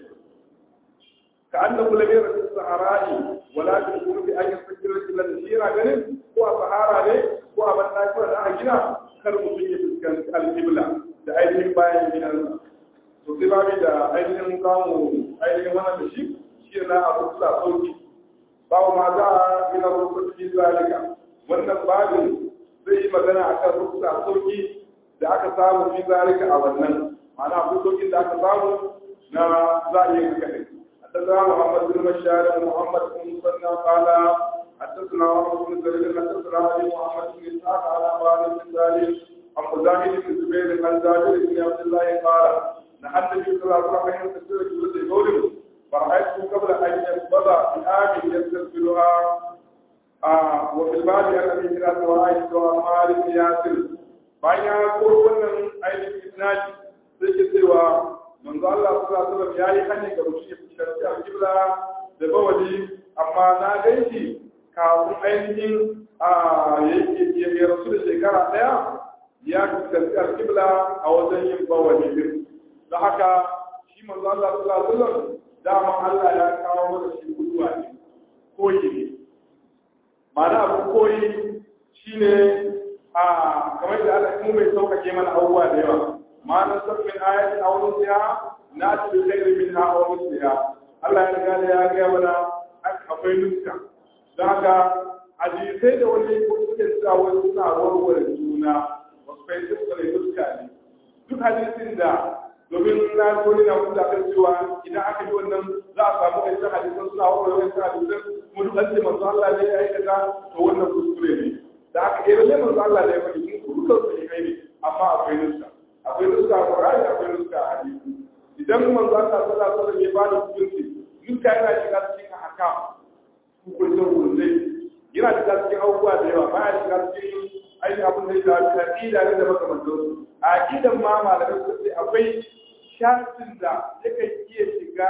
ka annahu lam yara fi sahara'i wala fi qurbi an yastakbira illa shira ganin ko a sahara ne ko a ban daki da aka gina kar mutum ya fuskanci alƙibla da ainihin bayan gidansa to sai babu da ainihin kamu ainihin wannan da shi shi na abu sula sauki babu ma za a gina rukun fi zalika wannan babin zai yi magana akan rukun sauki da aka samu fi zalika a wannan ma'ana akwai saukin da aka samu na za a yi haka ne حدثنا محمد بن بشار ومحمد بن مسنى قال حدثنا عمرو بن زرير حدثنا علي محمد بن اسحاق على خالد بن سالم عن مجاهد بن زبير عن جابر بن عبد الله قال نحن النبي صلى الله عليه وسلم حين تسير جلد قوله فرأيته قبل أن يقبض بآب يستقبلها آه وفي الباب عن أبي هريرة وعائشة وعمار بن ياسر bayan ya koro wannan ainihin isnadi sai ke cewa manzo Allah sallallahu alaihi wasallam yayi hanyar ga mutum ya fuskanci alƙibla da bawali amma na gaishe kafin ainihin a ya rasu da shekara ɗaya ya fuskanci alƙibla a wajen yin bawali din da haka shi manzo Allah sallallahu alaihi wasallam dama Allah ya kawo mana shi guduwa ne koyi ne ma'ana abu koyi shine a kamar da Allah mu mai saukake mana abubuwa da yawa ma'ana sabbin ayatin aw nusiha na bi khairin minha aw nusiha Allah ya riga da ya ga mana akwai nuska don haka hadisai da wani suke cewa wani suna warware juna wasu kai suka ne nuska ne duk hadisin da domin na goni na kusa kan cewa idan aka yi wannan za a samu aikin hadisan suna warware wani hadisan kuma duk an ce manzo Allah ne ya aikata to wannan kuskure ne da aka yi lalle manzo Allah ne ya faɗi mun dukkan su kai ne amma akwai nuska akwai nuska a Qur'ani akwai nuska a hadisi idan manzo Allah sallallahu alaihi wasallam ya bada hukunci nuska yana shiga cikin ahkam hukuncin hukunci yana shiga cikin abubuwa da yawa ba ya shiga cikin ainihin abin da ya shafi aqida ne da makamantansu a aqidan ma malamai su ce akwai shafin da yakan iya shiga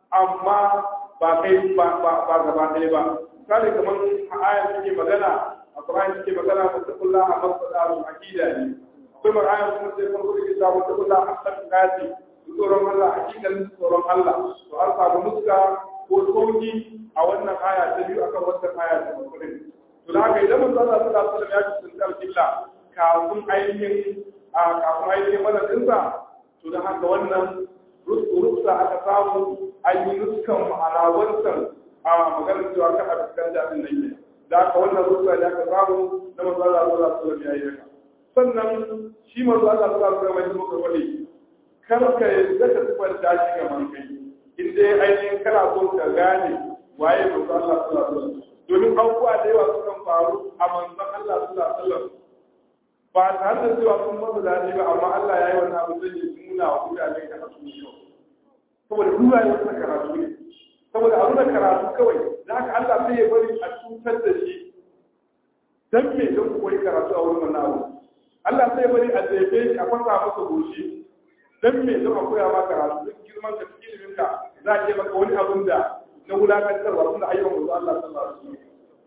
amma ba kai ba ba gaba ɗaya ba misali kamar a ayar take magana a Qur'ani suke magana da taqulla a masada su aqida ne akwai magana kuma sai farko da kitabu taqulla a haqqati tsoron Allah hakikan tsoron Allah to an samu nuska ko sauki a wannan aya ta biyu akan wannan aya ta farko to da haka idan manzo Allah sallallahu alaihi wasallam ya ci alƙibla kafin ainihin a kafin ainihin madadinsa to da haka wannan ruksa aka samu an yi nuskan ma'ana wancan a maganar cewa kan a fuskanta din nan ne da haka wannan ruksa da aka samu na manzo Allah sallallahu alaihi wasallam ya yi haka sannan shi manzo Allah sallallahu alaihi wasallam ya muka wani kar ka yadda ka tubanta shi ga man kai in dai ainihin kana so ka gane waye manzo Allah sallallahu alaihi wasallam domin abubuwa da yawa sukan faru a manzon Allah sallallahu alaihi wasallam ba tare da cewa sun masa daɗi ba amma Allah ya yi wani abu zai yi nuna wa mutane da hasu ne saboda duba ne wata karatu ne saboda abu da karatu kawai da haka Allah sai ya bari a cutar da shi dan me don ku koyi karatu a wurin wannan abu Allah sai ya bari a jefe shi a fasa masa goshi dan me don a koya ma karatu duk girman ka cikin ilimin ka za a ce maka wani abun da na wulakantarwa tunda ayyukan manzo Allah sallallahu alaihi wasallam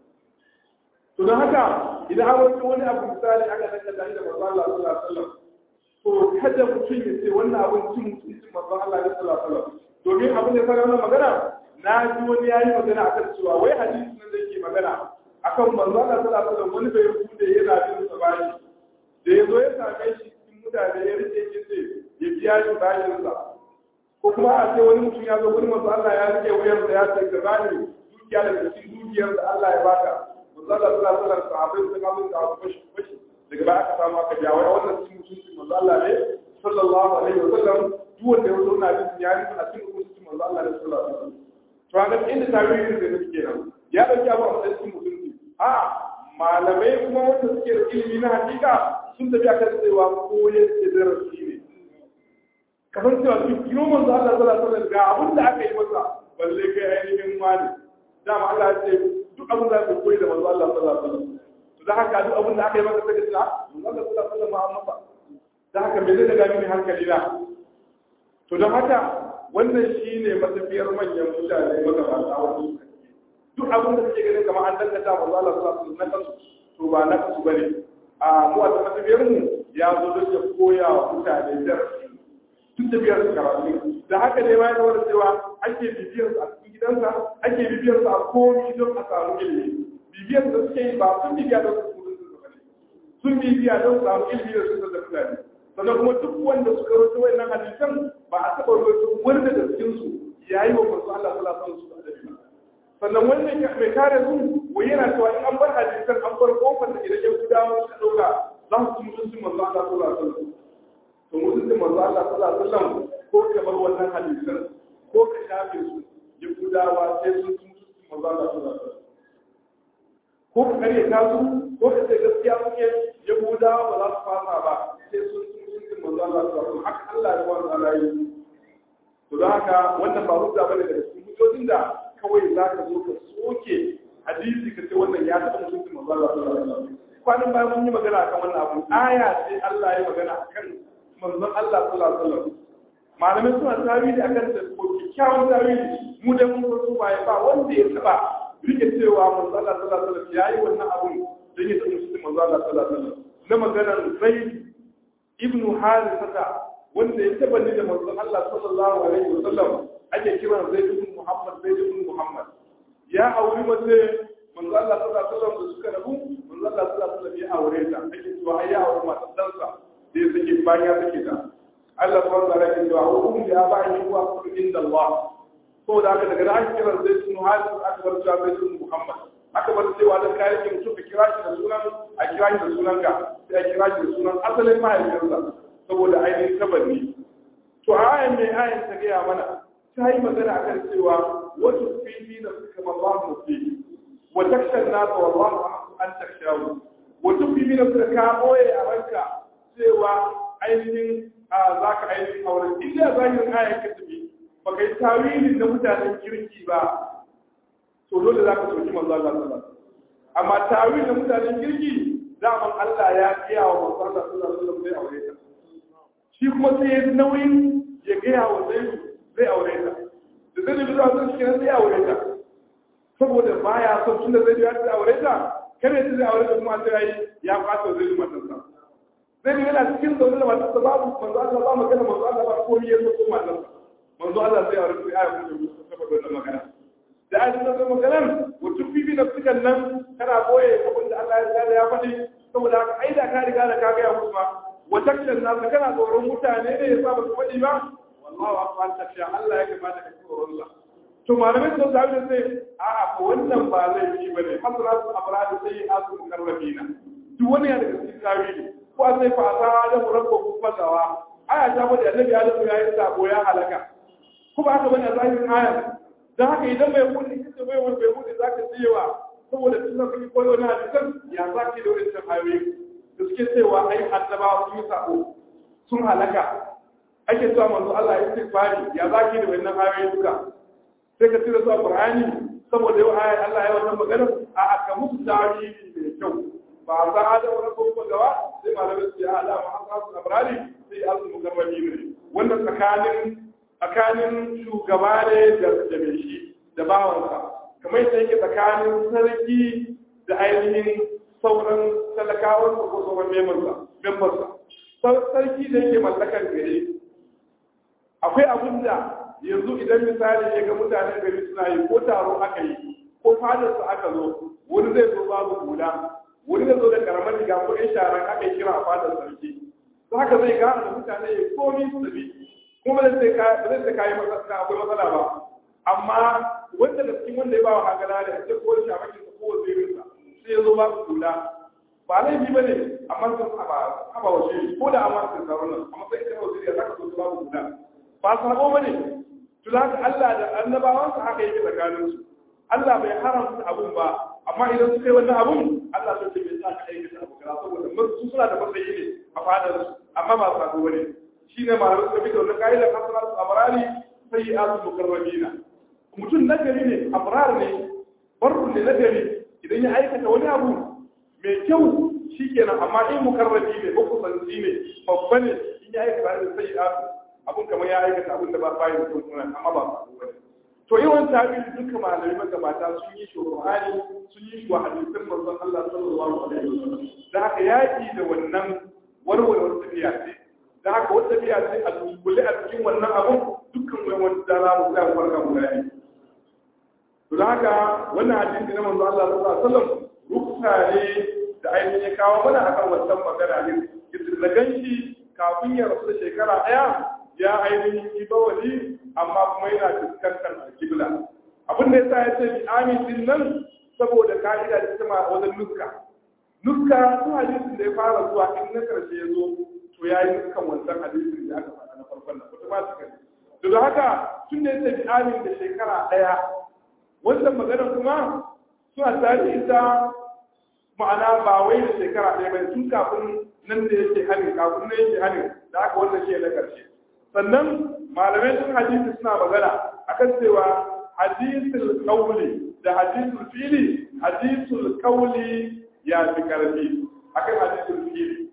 to don haka idan an wani wani abu misali aka daga da da manzo Allah sallallahu alaihi wasallam to kada mutum ya ce wannan abun cin mutuncin manzo Allah sallallahu alaihi wasallam domin abin da fara wannan magana na ji wani yayi magana akan cewa wai hadisi nan da yake magana akan manzo Allah sallallahu alaihi wasallam wani bai bude yana bin sa bashi da yazo ya same shi cikin mutane ya rike shi sai ya biya shi bashin sa ko kuma a ce wani mutum ya zo gurin manzo Allah ya rike wayar da ya ce ka bani dukiya daga cikin dukiyar da Allah ya baka manzo Allah sallallahu alaihi wasallam sahabbai sun ga da abu fashi fashi daga baya aka samu aka jawo wannan cikin mutuncin manzo Allah ne sallallahu alaihi wasallam duk wanda ya zo na bin ya rufe a cikin mutuncin manzo Allah ne sallallahu alaihi wasallam to an ga inda tarihi da suke kenan ya dauki abu a matsayin mutunci a malamai kuma wanda suke da ilimi na hakika sun tafi akan cewa koyar da darasi ne kamar cewa duk kiro manzo Allah sallallahu alaihi wasallam ga abin da aka yi masa balle kai ainihin wani dama Allah ya ce duk abin da aka koyi da manzo Allah sallallahu alaihi wasallam to da haka duk abin da aka yi maka sai ka ce manzo Allah sallallahu alaihi wasallam amma ba da haka me zai daga mini hankali na to don haka wannan shine matafiyar manyan mutane magabata wani duk abin da suke ganin kamar an dangata manzo Allah sallallahu alaihi wasallam na kansu to ba na kansu bane a mu a matafiyar mu ya zo don ya koya wa mutane darasi tun da biyar su karatu da haka ne ma ya zama cewa ake bibiyar su a cikin gidansa ake bibiyar su a komi don a samu ilimi bibiyar da suke yi ba sun bibiya don su kudin su bane sun bibiya don su samu ilimi da su da mutane sannan kuma duk wanda suka rawaito wayannan hadisan ba a taɓa rawaito wani daga cikin su yayi wa manzo Allah sallallahu alaihi wasallam adabi sannan wannan mai kare su wai yana cewa in an bar hadisan an bar kofar da idan ya gudawa suka dauka za su ci mutuncin manzo Allah sallallahu alaihi wasallam to mutuncin manzo Allah sallallahu alaihi wasallam ko ka bar wannan hadisan ko ka shafe su ya gudawa sai sun ci mutuncin manzo Allah sallallahu alaihi wasallam ko ka kare ta su ko ka ce gaskiya suke ya gudawa ba za su fasa ba sai sun ci mutuncin manzo Allah sallallahu alaihi wasallam haka Allah ya wanda Allah yi to don haka wannan ba hujja bane daga cikin hujjojin da kawai za ka zo ka soke hadisi ka ce wannan ya taɓa mutuncin manzo Allah sallallahu alaihi wasallam kwanan bayan mun yi magana akan wannan abu aya sai Allah ya magana akan manzon Allah sallallahu alaihi wasallam malamai suna tawili akan da ko kikkiawan tawili mu da mun so ba ba wanda ya taba rike cewa manzon Allah sallallahu alaihi wasallam yayi wannan abu dan ya tabbata cikin manzon Allah sallallahu alaihi wasallam na maganar Zaid ibn Harithah wanda ya taba ni da manzon Allah sallallahu alaihi wasallam ake kiran Zaid ibn Muhammad Zaid ibn Muhammad ya auri mace manzo Allah sallallahu alaihi wasallam da suka rabu manzo Allah sallallahu alaihi wasallam ya aure ta ake cewa ai ya aure mata dansa da ya sake bayan ya sake ta Allah subhanahu wa ta'ala ya ce wa hum ya ba'i huwa kullu inda Allah to da aka daga an kira zai sunu hali aka bar cewa zai sunu Muhammad aka bar cewa da kai ki mutum ka kira shi da sunan a kira shi da sunan ka sai a kira shi da sunan asalin mahaifinsa saboda ainihin tabanni to ayan mai ayan ta gaya mana ta yi magana akan cewa wasu fili da suka mallahu fili وتخشى الناس والله أحق أن تخشاه وتبقي من الزكاة يا رنكا سوى ainihin za ka ainihin auren inda zahirin ayan ka tafi ba kai tawilin na mutanen kirki ba to dole za ka soki manzo Allah sallallahu amma tawilin na mutanen kirki zaman Allah ya kiya wa manzo Allah sallallahu alaihi wasallam zai aure ta shi kuma sai ya nauyin ya gaya wa zai zai aure ta da zai bi zuwa sun shi sai ya aure ta saboda baya son tunda zai ya ta aure ta kada ya zai aure da kuma sai ya fata zai yi matarsa zai ne yana cikin zaune da matarsa babu manzo Allah ba magana manzo Allah ba komai ya zo matarsa manzo Allah sai aure sai ayi kuma saboda wannan magana da ayi da magana mutum bibi da sukan nan kana boye abin da Allah ya tsara ya faɗi saboda haka ai da ka riga da ka ga ya musu ma wataccen nasu kana tsoron mutane ne ya sa ba su faɗi ba wallahu akbar tafiya Allah ya kamata ka tsoron Allah to malamai sun zabi da sai a'a ko wannan ba laifi ba ne hasratu abrad sai asu karrabina duk wani ya daga cikin tawili ko sai fa asa da murabba ku fadawa aya ta bada annabi Adam ya yi sabo ya halaka kuma haka bane zahirin aya dan haka idan bai kudi kace bai wani bai kudi zaka jiyewa saboda tunda kake koyo wani hadisan ya zaki da wannan ayoyi da suke cewa ai annabawa sun yi sabo sun halaka ake cewa manzo Allah ya istighfari ya zaki da wannan ayoyi duka sai ka tira zuwa Qur'ani saboda yau ayat Allah ya wannan magana a aka musu tarihi mai kyau ba za a da wani ko gawa sai malamin su ya ala ma hasu abrari sai azu mukarrami ne wannan tsakanin tsakanin shugaba ne da da mai shi da bawansa kamar yadda yake tsakanin sarki da ainihin sauran talakawan ko sauran membarsa sarki da yake mallakar gare akwai abin da yanzu idan misali ya ga mutanen gari suna yi ko taro aka yi ko fadarsa aka zo wani zai zo babu hula wani zai zo da karamar riga ko yan sharan aka yi kira a fadar sarki to haka zai gane da mutane ya komi su bi kuma ba zai sai kayi matsala akwai matsala ba amma wanda da cikin wanda ya ba wa hagala da ya ko shamakin sa ko wazirinsa sai ya zo babu hula ba laifi ba ne amma sun haɓa waje ko da amma sun taron nan amma sai kai waziri ya saka so babu hula ba sabo ba ne tun haka Allah da annabawansa haka yake tsakaninsu Allah bai haramta abun ba amma idan suka yi wannan abun Allah sun ce bai sa ka aikata abu kaza saboda su suna da matsayi ne a fadar su amma ba sabo bane shine malamai suka fito wannan kaidar hasanatu abrari sayyi'atu mukarrabina mutum nagari ne abrar ne barru ne nagari idan ya aikata wani abu mai kyau shikenan amma in mukarrabi ne ko kusanci ne babba ne in ya aikata da sayyi'atu abun kamar ya aikata abun da ba bayan kyau sunan amma ba sabo bane to yawan tabi'i duka malamai magabata sun yi shuruhani sun yi wa hadisin manzon Allah sallallahu alaihi wasallam da haka yaki da wannan warwarwar tafiya ce da haka wata tafiya ce a dunkule a cikin wannan abun dukkan wani wani da za mu tsaya farka mu gani to da haka wannan hadisi na manzon Allah sallallahu alaihi wasallam ruksa ne da ainihin ya kawo mana akan wannan magana ne da ganshi kafin ya rasu da shekara daya ya ainihin yi bawali amma kuma yana fuskantar alkibla abin da yasa ya ce bi amin din nan saboda ka'ida da ta wajen nuska nuska su hadisin da ya fara zuwa in na karshe ya zo to ya yi nuskan wancan hadisin da aka faɗa na farkon nan automatically to da haka tun da ya ce bi amin da shekara ɗaya wannan magana kuma suna tare ita ma'ana ba wai da shekara ɗaya ba tun kafin nan da yake hanin kafin nan yake hanin da aka wannan shi na karshe sannan malamai sun hadisi suna magana akan cewa hadisul qawli da hadisul fili hadisul qawli ya fi karfi akan hadisul fili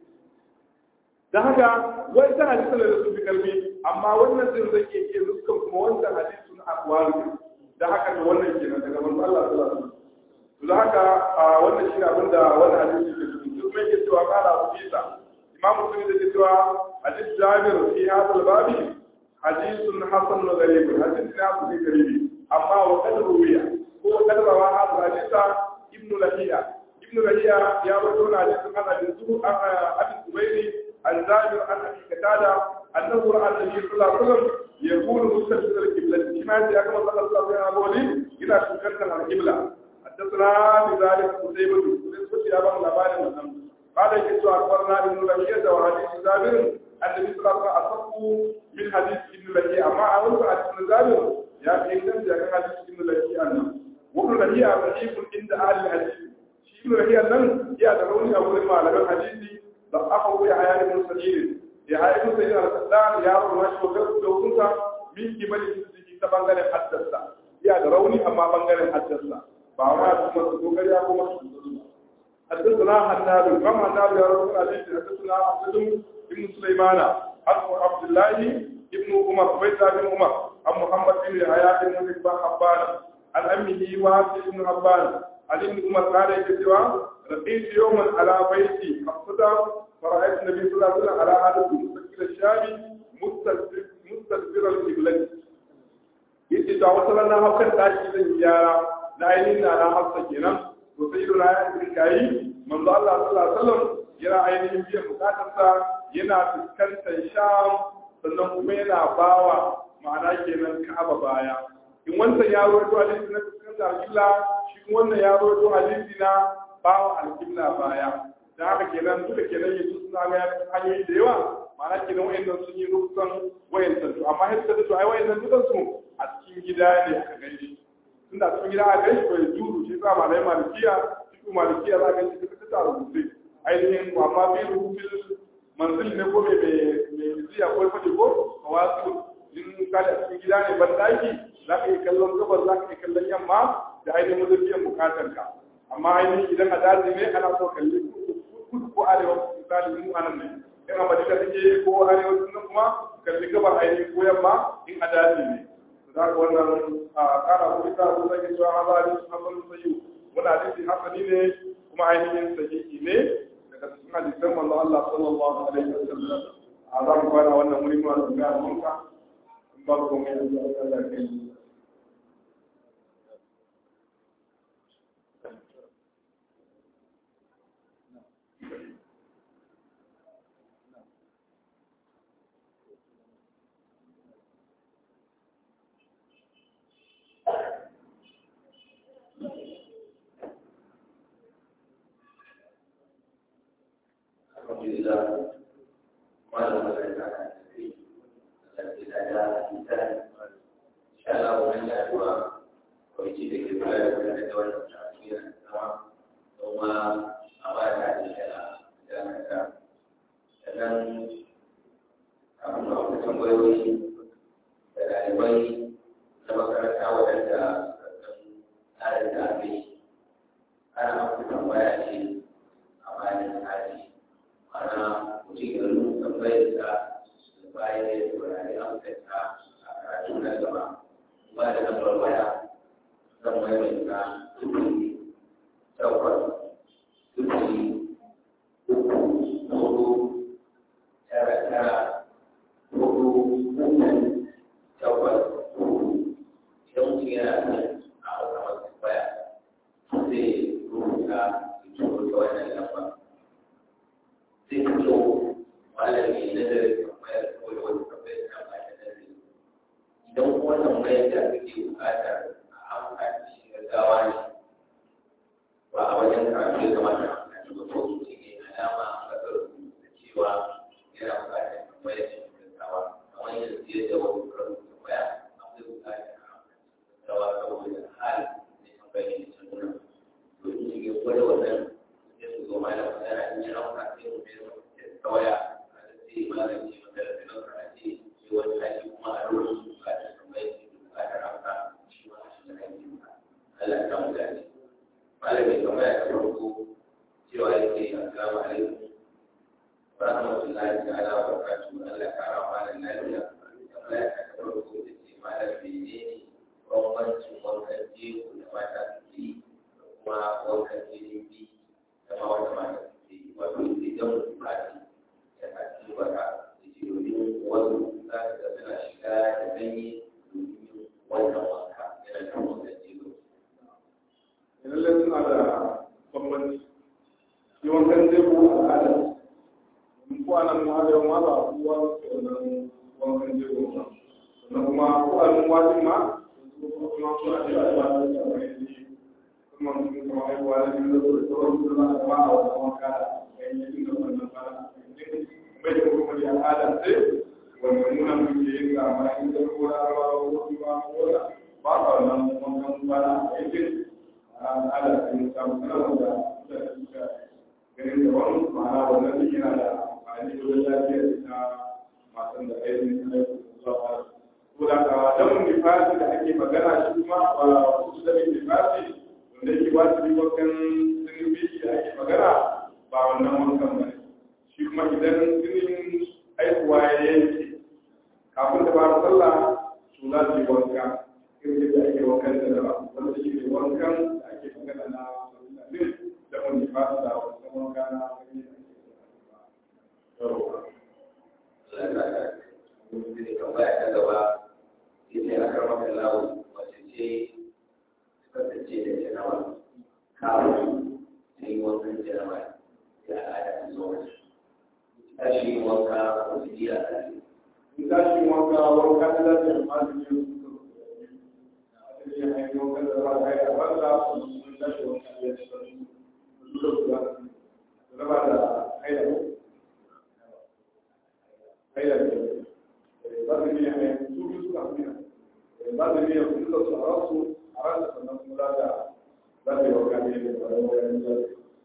da haka wancan hadisul da su fi karfi amma wannan din zai iya iya dukkan kuma wancan hadisul aqwalu da haka da wannan kenan daga manzo Allah sallallahu alaihi wasallam da haka wannan shi abin da wannan hadisi ke cikin kuma yake cewa qala Abu Isa imam Muslim da cewa hadis Jabir fi hadha al-babi حديث حسن غريب حديث لا في غريب أما وقد روي هو قد روى هذا الحديث ابن لهيئة ابن لهيئة يا رجل حديث عن أبي أبي الزبير عن جابر عن أبي قتادة أنه رأى النبي صلى الله عليه وسلم يقول مستشفى القبلة كما يأتي أكما صلى الله عليه وسلم إلى شكرنا على القبلة حدثنا بذلك قتيبة نسبة إلى بعض الأبان المسلم قال يسوع أخبرنا ابن لهيئة وحديث جابر النبي صلى الله عليه وسلم أصدق من حديث ابن لهي أما أول حديث ابن جابر يا في إنسان جاء حديث ابن لهي أنا وابن لهي ضعيف عند أهل الحديث ابن لهي أنن يا دروني أول ما على الحديث ضعفه يا حياة بن سعيد يا حياة بن سعيد الرسول يا رب ما شو كذا لو كنت من قبل سيدي تبانغر حدثنا يا دروني أما بانغر حدثنا باما ثم تقول يا كما حدثنا حناد كما حناد يا رب العالمين حدثنا عبد بن سليمان عن عبد الله ابن عمر عبيد بن عمر عن محمد بن يحيى بن حبان عن امه وهب بن حبان عن ابن عمر قال يكتوى لقيت يوما على بيتي حفظة فرأيت النبي صلى الله عليه وسلم على هذا المستقبل الشامي مستدبر القبلة yace ta wata rana haukan tashi zan gyara na ainihin na na hafsa kenan to sai na ya yi kayi manzo Allah sallallahu alaihi wasallam yana ainihin biyan bukatarsa yana fuskantar sham sannan kuma yana bawa ma'ana kenan ka'aba baya in wancan ya rawaito hadisi na fuskantar alƙibla shi kuma wannan ya rawaito hadisi na bawa alƙibla baya da haka kenan duka kenan yanzu suna ga hanyoyi da yawa ma'ana kenan wayannan sun yi rukun wayannan to amma hidda da to ai wayannan dukan su a cikin gida ne aka gani tunda a cikin gida aka gani to ya juru shi sa malai malikiya shi malikiya za ka gani duka ta rubuce ainihin amma bi rubutun manzil ne ko mai mai ziya ko fadi ko kawasu in ka da cikin gida ne ban daki za ka yi kallon gabar za ka yi kallon yamma da ainihin mazafiyan bukatar ka amma ainihin idan a daji ne ana so kalli kudu ko arewa misali mu anan ne in a madina take ko arewa sun kuma kalli gabar ainihin ko yamma in a daji ne za ka wannan a kara ko ita ko zai cewa hazari hasan sayyu wannan hadisi hasani ne kuma ainihin sahihi ne daga cikin hadisan manzo Allah sallallahu alaihi wasallam a za mu fara wannan wuri mu da munka in ba ku mai Allah ya kai Alhamdulillah, malam mereka sendiri dan tidak ada kita. Insyaallah bukan dua polisi di kepala dan dewan terakhir sama semua apa yang ada di dalam dan ada dan apa mau kembali dari bayi sama kerana awal ada ada dari anak kembali di apa yang ada ana mutum ya rubuta tambayar da da bayan ya saurari amsarta a karatu na gaba ba da lambar waya zan maimaita sufuri takwas sufuri uku hudu tara tara hudu uku takwas hudu idan mutum yana son a hausa masu tambaya zai rubuta ya turo ta wannan lambar sai ka zo malami na da tambayar kawai wani tambayar na ba da nazari idan kuma tambayar da kake bukatar a amfani shi gaggawa ne ba a wajen karatu ya kamata a amfani ba ko su ne alama a kasar da cewa yana bukatar tambayar shi gaggawa kamar yanzu yadda wani karin tambaya akwai bukatar a amfani gaggawa saboda hali ne tambayar shi ta nuna to in shi gwada wannan sai su zo malam magana in yi rauka sai mu bai kawaya a sai malam ce maka da nan ka ce shi wani hali kuma a ruwan su ka ta tambaye shi ka ta rauka shi ma shi da hali ka Allah ta mu gani malam mai tambaya ta farko cewa yake assalamu alaikum wa rahmatullahi ta'ala wa barakatuhu Allah ya kara malam lafiya tambaya ta farko da ce malam menene bambancin wankan jego da mata suke yi da kuma wankan jinin biyu kama wata mata ce wato idan bukati ya kaci wata da ke domin wasu za ka ga suna shiga da ganye domin wannan wanka yana da wannan jigo. lallai suna da bambanci shi wankan zai ko al'ada in ko anan mu hada ma ba kuwa wannan wankan zai ko sannan kuma ko anan wajin ma kuma suna da ba da wani kuma mun kuma ai wani da da sauran su za a ba a wannan wanka da yanyin da wannan fara bai da kuma da al'ada sai wannan muna muke yin ga amma in da ko da ba ko ba ko da ba ka wannan wankan fara yanyin al'ada sai samu kana wanda da suka ganin da wani ma'ana wannan duk yana da amfani wajen lafiyar ita matan da ainihin aiki zuwa ko da ka damun nifasi da ake magana shi kuma ba su da nifasi wanda yake wajibi wakan zunubi da ake magana ba wannan wankan ba shi kuma idan jinin aikuwa ya yanke kafin da fara sallah su za su yi wanka irin da ake wankan da ba wanda shi ne wankan da ake magana na da wanda ba su da wasu wanka na gani yau tambaya ta gaba ita ya karɓa kan lawo wace ce kasance da janawa kawai ta yi wankan janawa ya al'ada ta zo wace ta shi wanka ko su ji a tsari in tashi wanka wanka na lafiya ma su yi su ya hanyar wanka da za a yi a banza sun tashi wanka ya ci su duka su raba da haila haila ne ba su biya ne su biyu suka fi nan ba su biya su duka su a rasu a rasu sannan kuma za ta za ta yi wanka ne da wani wani zai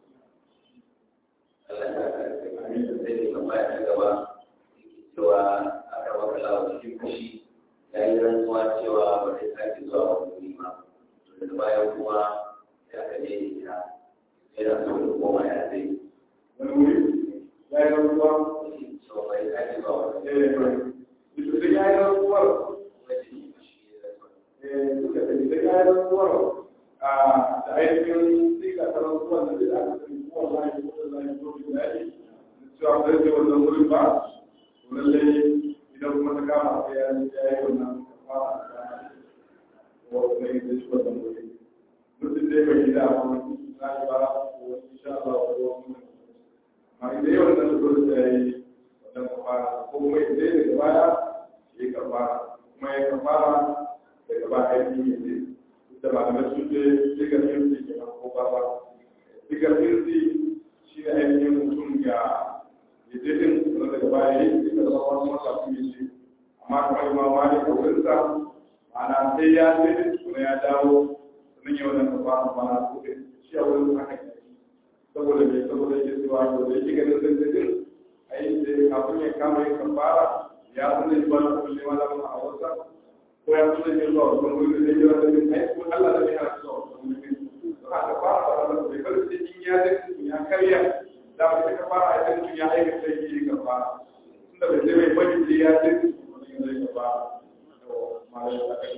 Allah ya karɓe amin da sai da tambaya ta gaba yake cewa a karɓa kan lawo cikin fushi ya yi rantsuwa cewa ba zai sake zuwa wani wuri ba daga baya kuma ya ka je ita yana so ya koma ya zai wani wuri ya yi rantsuwa so bai sake zuwa wani eh eh ya yi rantsuwa wani fushi ya rantsuwa da kayan rantsuwar da ainihin tsika ta rantsuwar da zai aka sani ko wallahi ko wallahi ko bi daɗi cewa ba zai wannan wurin ba to lallai idan kuma ta kama sai ya ya yi wannan kafara ko kuma yi da shi wannan wuri mutum dai bai gida ba na shi ba ko insha Allah ko wani amma idan yau nan dole sai ya yi wannan kafara ko kuma idan daga baya ya kafara kuma ya kafara daga ba aiki ne ne da malamai sun ce digar hirzi ke nan ko ba ba digar hirzi shi ne ainihin mutum ya ya je din sannan daga baya yi diga da wani masa su yi ce amma kamar imam malik a wurinsa ma'ana sai ya je din tukuna ya dawo sannan ya wannan kafa a bana ko din shi a wurin haka ne saboda mai saboda yake cewa to da yake ganin zai je din ai sai kafin ya kama yin kafara ya san da ba ko ne malamin a wasa ko ya so zai zuwa wasu wuri da zai jira da bin aiki ko Allah da bai hana zuwa wasu wuri to haka fara da wannan bai kar sai in ya zai ya karya da ba sai ka fara a cikin ya aika sai yi ka fara tunda bai zai bai bari sai ya zai wani zai ka fara to malai ta kai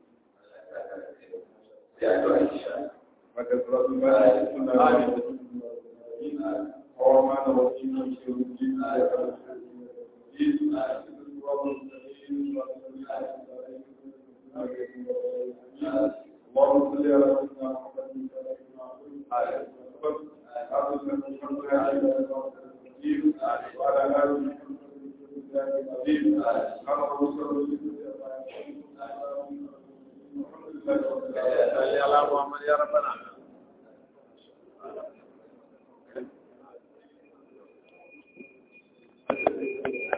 ya to Aisha maka suratul baqara sunna और मानव जीवन के اللهم صل على سيدنا محمد وعلى آله وصحبه وسلم يا ربنا